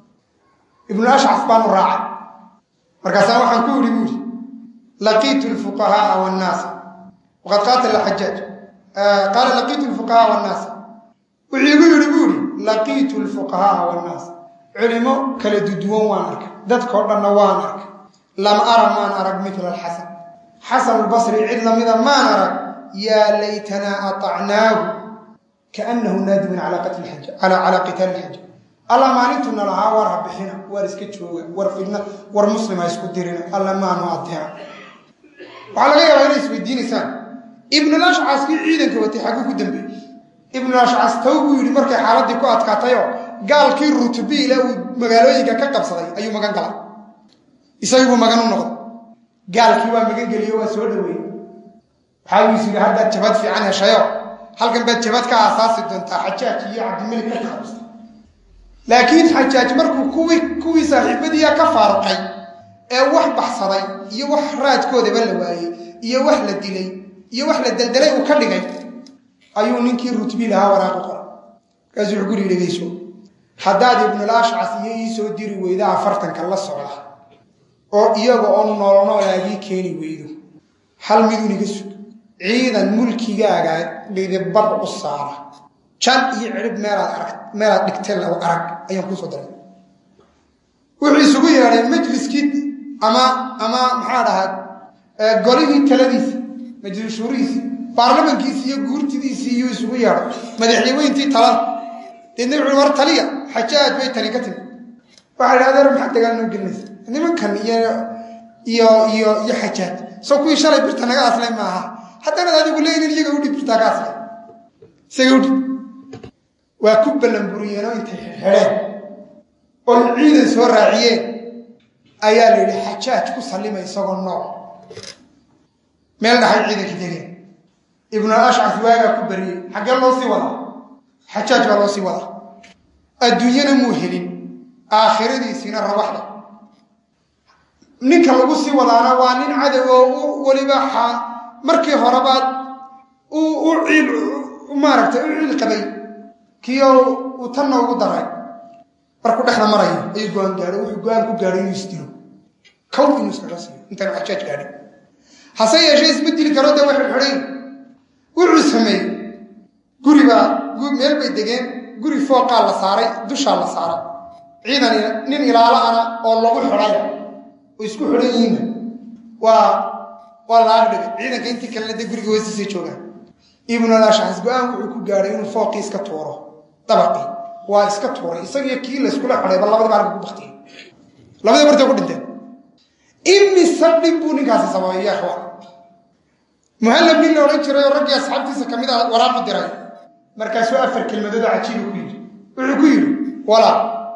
ibnu ashcaf baanu raacay markaasaa waxaan ku yidhi buuri laqiitu lfuqahaaa wannaasa waqad qaatala xajaaj qaala laqiitu lfuqahaa wannaasa wuxuu igu yidhi buuri laqiitu lfuqahaaa wannaas culimo kala duduwan waan arkay dadkao dhanna waan arkay lam ara maan arag mila alxasan xasan albasri cid lamida maan arag yaa laytanaa aطacnaahu kaanahu naadimun calaa qitaali lxaja alla maalintuna lahaa war ha bixina war iska jooga war fidna war muslima isku dirina alla maanu adeeca waxaa laga yaabaa inay isweydiinaysaan ibnulashcas kii ciidanka watay xaggu ku dambeeyey ibnulashcas taw buu yidhi markay xaaladdii ku adkaatayoo gaalkii rutubiile uu magaalooyinka ka qabsaday ayuu magan galay isagibuu magan u noqday gaalkii waa magan geliyo waa soo dhaweeyey waxaa uu is yidhi haddaad jabad fiican heshayo halkan baad jabad ka aasaasi doontaa xajaaj iyo cabdimelik ka taabsta laakiin xajaaj markuu kuwii kuwii saaxiibadiia ka faaruqay ee wax baxsaday iyo wax raadkoodaba la waayey iyo wax la dilay iyo wax la deldelay uu ka dhigay ayuu ninkii rutbi lahaa waraaqu qoray markaasuu wuxuu guri dhegayso haddaad ibnulashcas iyo ii soo diri weyda afartanka la socda oo iyaga oo noolnoolaagii keeni weydo hal midun iga sug ciidan mulkigaaga dhidibad u saara jan iyo cidhib meelaad arag meelaad dhigtay law arag ayaan kuusoo daray wuxuu isugu yeedhay majliskii ama ama maxaa dhahaa golihii taladiisi majlis shuurihiisi baarlamankiisi iyo guurtidiisii iyuu isugu yeedhay madaxyaweyntii talada deedna wuxuu war taliya xajaaj bay tali ka timi waxaa idhi adeer maxaad dagaal noo gelinaysa nimankan iyo iyo iyo iyo xajaaj soo kuwii shalay birta naga aslay maaha haddanaad adigu leeyin iyaga udhib birtaa ka aslay isaga udhib waa ku ballanburiyeenoo intay xidhxidheen oo ciidan soo raaciyeen ayaa la yidhi xajaaj ku sallima isagoo nooc meel dhaxay ciidankii degeen ibnu ashcas waagaa ku bariyey xaggee loo sii wadaa xajaaj baa loo sii wadaa adduunyana muu helin aakhiradiisiina rawaxda ninka lagu sii wadaana waa nin cadow oo weliba markii horebaad u ciil maaragtay u ciil qabay kiyo uu tanna ugu daray markuu dhexda marayo ayuu go-aan gaadhay wuxuu go-aan ku gaadhay inuu isdilo kow inuu iskaga siiyo intaanu xajaaj gaadhin hase yeeshee isma dili karo dee waxay xidhayn wuxuu sameeyey guribaa meel bay degeen guri fooqaa la saaray dushaa la saaray ciidan nin ilaalo ana oo lagu xidhay oo isku xidhan yihiinna waa waa la agdhigay ciidanka intii kalena dee guriga hoostiisay joogaan ibnulashcas go-aan wuxuu ku gaadhay inuu fooqii iska tuuro dabaqii waa iska tuuray isagiyo kii layskula xidhayba labadiba halka ku baktiyey labadii bartay ku dhinteen imise dhib buu ninkaasi sababay ya ikhwaan muhallab nin la odhan jiray oo raggii asxaabtiisa ka mid a waraaqu diray markaasuu afar kelmadood oo cajiibu ku yidhi wuxuu ku yidhi walaal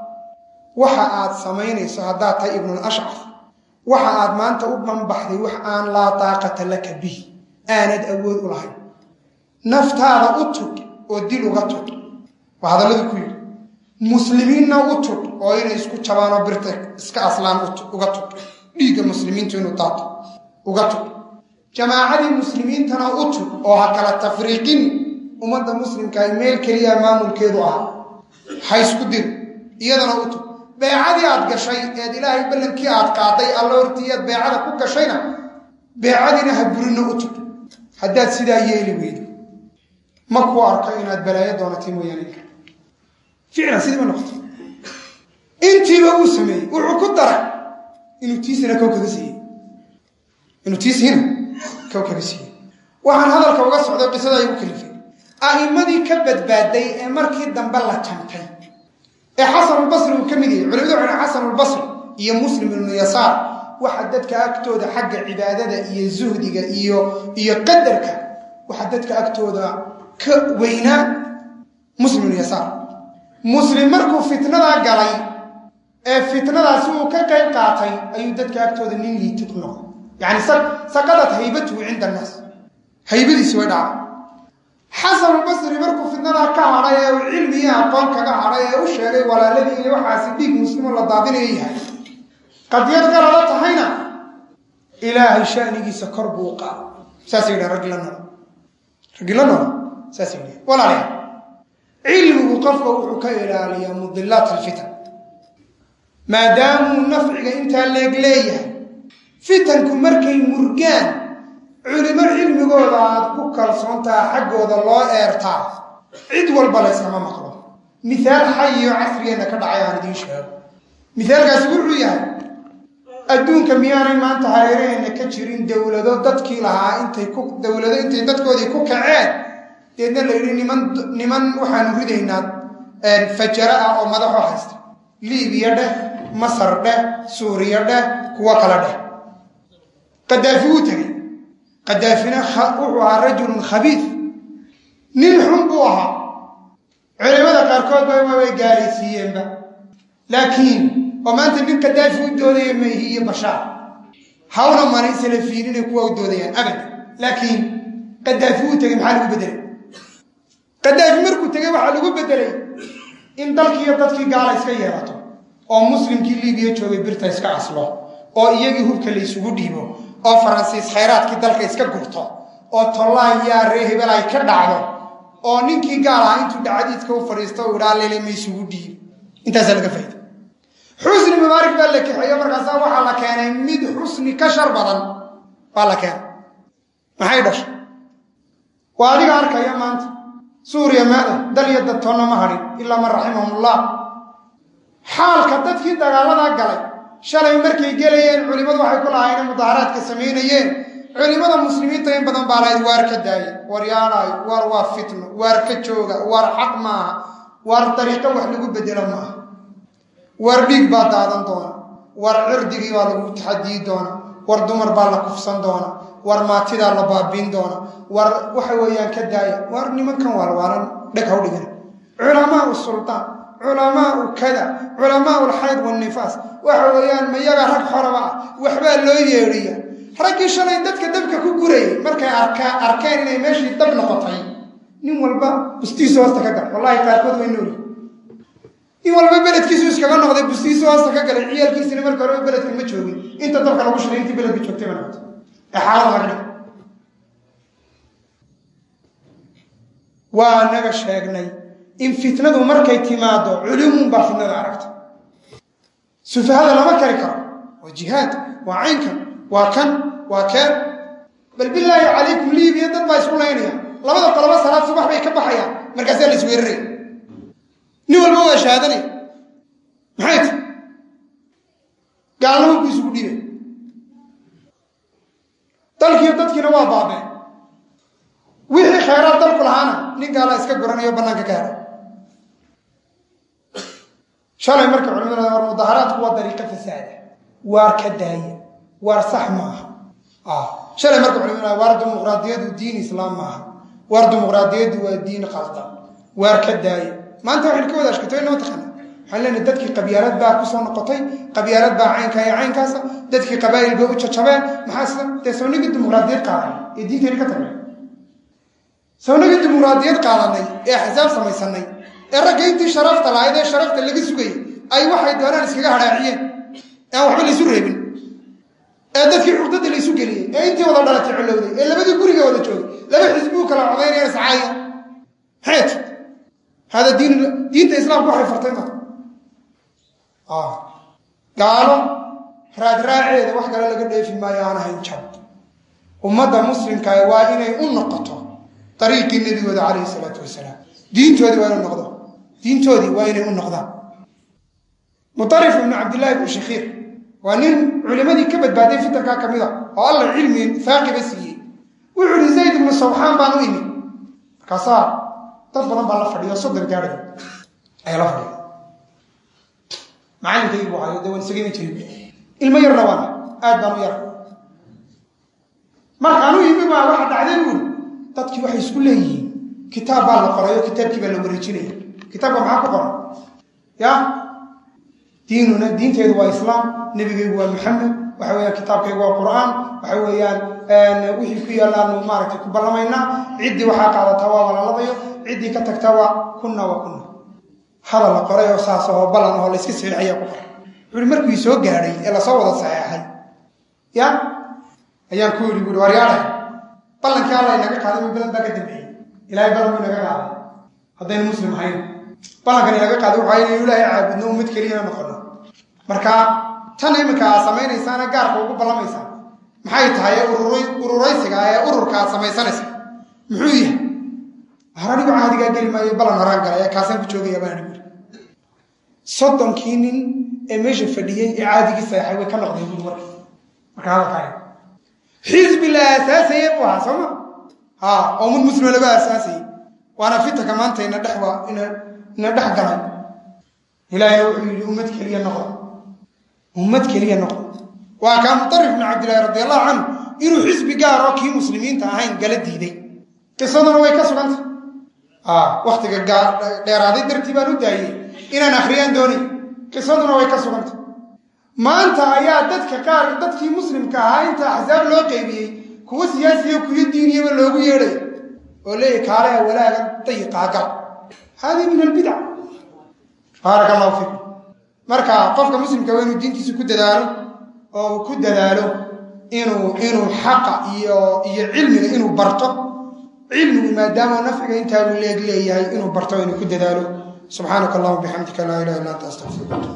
waxa aad samaynayso haddaad tahay ibnulashcaf waxa aad maanta u banbaxday wax aan laa daaqata laka bihi aanad awood u lahayn naftaada u tug oo dil uga tug waa hadalladu ku yidhi muslimiinna u tug oo inay isku jabaanoo birta iska aslaan uga tug dhiigga muslimiintu inuu daato uga tug jamaacadii muslimiintana u tug oo ha kala tafriiqin ummadda muslimkaah meel keliya maamulkeedu ah ha isku dir iyadana u tug beecadii aad gashay eed ilaahay ballankii aad qaaday alla hortii aad beecada ku gashayna beecadiina ha burinna u tug haddaad sidaa yeeli weydo ma kuu arko inaad balaayo doonatay mooyaane ficlan sidii ma noqoto intiiba uu sameeyey wuxuu ku daray inuu tiisina kow kaga siiyey inuu tiisiina kow kaga siiyey waxaan hadalka uga socday qisada igu kalifay a'immadii ka badbaaday ee markii dambe la jantay ee xasanulbasri uu ka mid yahay culimadu waxay xasanulbasri iyo muslim ibnu yasaar waxa dadka agtooda xagga cibaadada iyo zuhdiga iyo iyo qadarka waxa dadka agtooda ka weynaa muslimulyasaar muslim markuu fitnadaa galay ee fitnadaasi uu ka qayb qaatay ayuu dadka agtooda nin liitid ku noqday yani saqadat haybatuhu cinda annaas haybadiisi way dhacday xasanulbasri markuu fitnadaa ka hadhay ee uu cilmi iyo aqoon kaga hadhay ee u sheegay walaaladii iyo waxaasi dhiig muslimo la daadinaya yahay qadiyad galala tahayna ilaahay shanigiisa kor buu u qaada saasay yidhaha raggi la nool raggi la nool saasay yidhaha walaalayaal cilmigu qofka wuxuu ka ilaaliyaa mudilaat alfitan maadaamuu nafciga intaa leeg leeyahay fitanku markay murgaan culimo cilmigooda aad ku kalsoontaha xaggooda loo eertaa cid walba layskama maqlo mihaal xayiyo casrigeenna ka dhacay aan idiin sheego mihaalkaasi wuxuu yahay adduunka miyaanay maanta hareeraheenna ka jirin dowlado dadkii lahaa intay ku dowlado intay dadkoodii ku kaceen deedna la yidhi niman niman waxaanu ridaynaa fajara ah oo madaxoo haysta liibiya dheh masar dheh suuriya dheh kuwo kale dheh qadaafi wuu tegey qadaafina wuxuu ahaa rajulun khabiid nin xun buu ahaa culimada qaarkood ba way gaalaysiiyeenba laakiin oo maanta nin qadaafi u doodaya mayhi iyo bashaar hawna mana salafiinina kuwa u doodayaan abad laakiin qadaafi wuu tegey maxaa lagu bedelay qadaafi markuu tegey waxaa lagu bedelay in dalkiiyo dadkii gaala iska yeelato oo muslimkii liibiya joogay birta iska aslo oo iyagii hubka la isugu dhiibo oo faransiis khayraadkii dalka iska gurto oo tollaan yaa ree hebel ay ka dhacdo oo ninkii gaal ahaa intuu dhacadiidka u fadhiisto u idhaa lele ma isugu dhiib intaasaa laga faaida xusni mubaarik baa la kaxeeyo markaasaa waxaa la keenay mid xusni ka shar badan baa la keenay maxay dhashay waa adiga arkaya maanta suuriya maada dal iyo dadtoonna ma hadhin ilaa man raximahumullah xaalka dadkii dagaaladaa galay shalay markay gelayeen culimmadu waxay ku lahaayeen mudaaharaadka samaynayeen culimmada muslimiinta in badan baa lahayd waar ka daaya war yaalaay waar waa fitno waar ka jooga waar xaq maaha waar dariiqo wax lagu bedelo maaha waar dhiig baa daadan doona war cirdigii baa lagu taxadiyi doona war dumar baa la kufsan doona war maatidaa la baabiin doona war waxa weeyaan ka daaya war nimankan waalwaalan dheg haw dhigan culamaau sultaan culamaau kada culamaau lxayd wanifaas waxa weeyaan mayaga rag xoraba ah waxbaa loo yeedhiya raggii shalay dadka dabka ku gurayay markay arkeen inay meeshii dab noqotay nin walba bustiisu hoosta ka gal wallahi qaarkood way nooli nin walba beledkiisu iskaga noqday bustiisu hoosta ka galay ciyaalkiisina marka horeba beledka ma joogin inta dabka lagu shiray intii beledka joogtay ba noqotay ee xaalada laga dhig waa naga sheegnay in fitnadu markay timaado culumun baa fitnada aragta sufahada lama kari karo waa jihaad waa caynkan waa kan waa keen bal bilaahi calaykum liibiya dad baa isku laynaya labada qolobo salaad subax bay ka baxayaan markaasaa la isweeraraya nin walba waa shahaadanaya maxay ti gaalnimo ku isugu dhiibay dalkiiyo dadkiina waa baabeen wixii khayraad dalku lahaana nin gaala iska guranayo bannaanka ka hera shalay marka culimada war mudaharaadku waa dariiqo fasaada waar ka daaya waar sax maaha shalay marka culimada waar dimuqraadiyadu diin islaam maaha waar dimuqraadiyadu waa diin qaldan waar ka daaya maanta waxaynu ka wada ashkatay nama taqaana waxaan leenahay dadkii qabyaalad baa kusoo noqotay qabyaalad baa caynka iyo caynkaasa dadkii qabaa'il bay u jajabeen maxaa sida dee sawnagii dimuqraadiyad qaadanay ee diinteeni ka tagnay sawnagii dimuqraadiyad qaadanay ee axsaab samaysanay ee ragga intii sharafta lahayd ee sharafta laga sugayay ay waxay doonaan iskaga hadhaaciyeen ee aan waxba laysu reebin ee dadkii cugdada laysu geliyey ee intii wada dhalatay colowday ee labadii guriga wada joogay laba xisbuu kala codaynaya iscaaya maxayt hada diin diinta islaamku waxay fartay ma gaalo raadraaceeda wax kale laga dheefi maayo aan ahayn jab ummadda muslimkaa waa inay u noqoto dariiqii nebigooda calayhi salaatu wasalaam diintoodii waa inuu noqdo diintoodii waa inay u noqdaan mutarif ibnu cabdillahi ibnu shakhiir waa nin culimadii ka badbaaday fitankaa ka mid a oo alla cilmi faaqiba siiyey wuxuu ihi zayd ibnu sawxaan baan u imi markaasaa dad badan baa la fadhiyo soddon gaadhay ayaa la fadhiya macallinkaygi buu hayo dee waan isaga iman jirin ilmo yarna waana aad baan u yara markaan u yimi baa waxa dhacday buuri dadkii waxay isku leeyihiin kitaab baa la qorayo kitaabkii baa la wareejinaya kitaabka maxaa ku qoran ya diinuna diinteedu waa islaam nebigaygu waa maxamed waxa weyaan kitaabkaygu waa qur'aan waxa weeyaan wixii ku yaalaanu maaragtay ku ballamaynaa ciddii waxaa qaadataa waa walaaladayo ciddii ka tagtaa waa kunna wa kunna hadal la qoray oo saas oo ballan oo layska saxiixayaa ku qoray wuxuuhi markuu soo gaadhay ee lasoo wada saxeexay ya ayaan ku yidhi buui waryaadhay ballankii alla inaga qaaday ma balan baa ka dambeeyey ilahay ballan buu inaga qaaday haddaynu muslim ahayn ballankan inaga qaaday waxaa inaynu ilaahay caabudno ummad keliyana noqono marka tan iminka aad samaynaysaana gaarka ugu ballamaysaa maxay tahay ururaysiga ee ururka aad samaysanaysa muxuu yahay har anigu caadigaa geli maayo ballan horaan galay kaasaan ku joogaya baan anigu soddonkii nin ee meesha fadhiyey ee caadigii saexay way ka noqdeen buri marka marka hadalkaa xisbi la aasaasayey buu ahaa sooma ha oo mid muslima laga aasaasayey waana fitanka maanta ina dhex ina dhex galay ilaahayna wuxuu yidhi ummad keliya noqdo ummad keliya noqdo waa kaa mutarif bnu cabdillahi radi allahu canhu inuu xisbi gaar oo kii muslimiinta ahayn gala diiday qisaduna way ka sugantay waktiga dheeraaday dartii baan u daayey inaan akhriyaan doonay qisaduna way ka sugantay maanta ayaa dadka qaar dadkii muslimka ahaa inta axsaab loo qeybiyey kuwa siyaasiya kuyo diiniyaba loogu yeedhay oo leeyahy kaaleha walaaga dayiqaa gal haadii min albidac baaraka allahu fiikum marka qofka muslimka waa inuu diintiisa ku dadaalo oo uu ku dadaalo inuu inuu xaqa iyo iyo cilmiga inuu barto cilmigu maadaama nafciga intaa uu leeg leeyahay inuu barto inuu ku dadaalo subxaanaka allahuma bixamdika laa ilaha illa anta astaqfiruka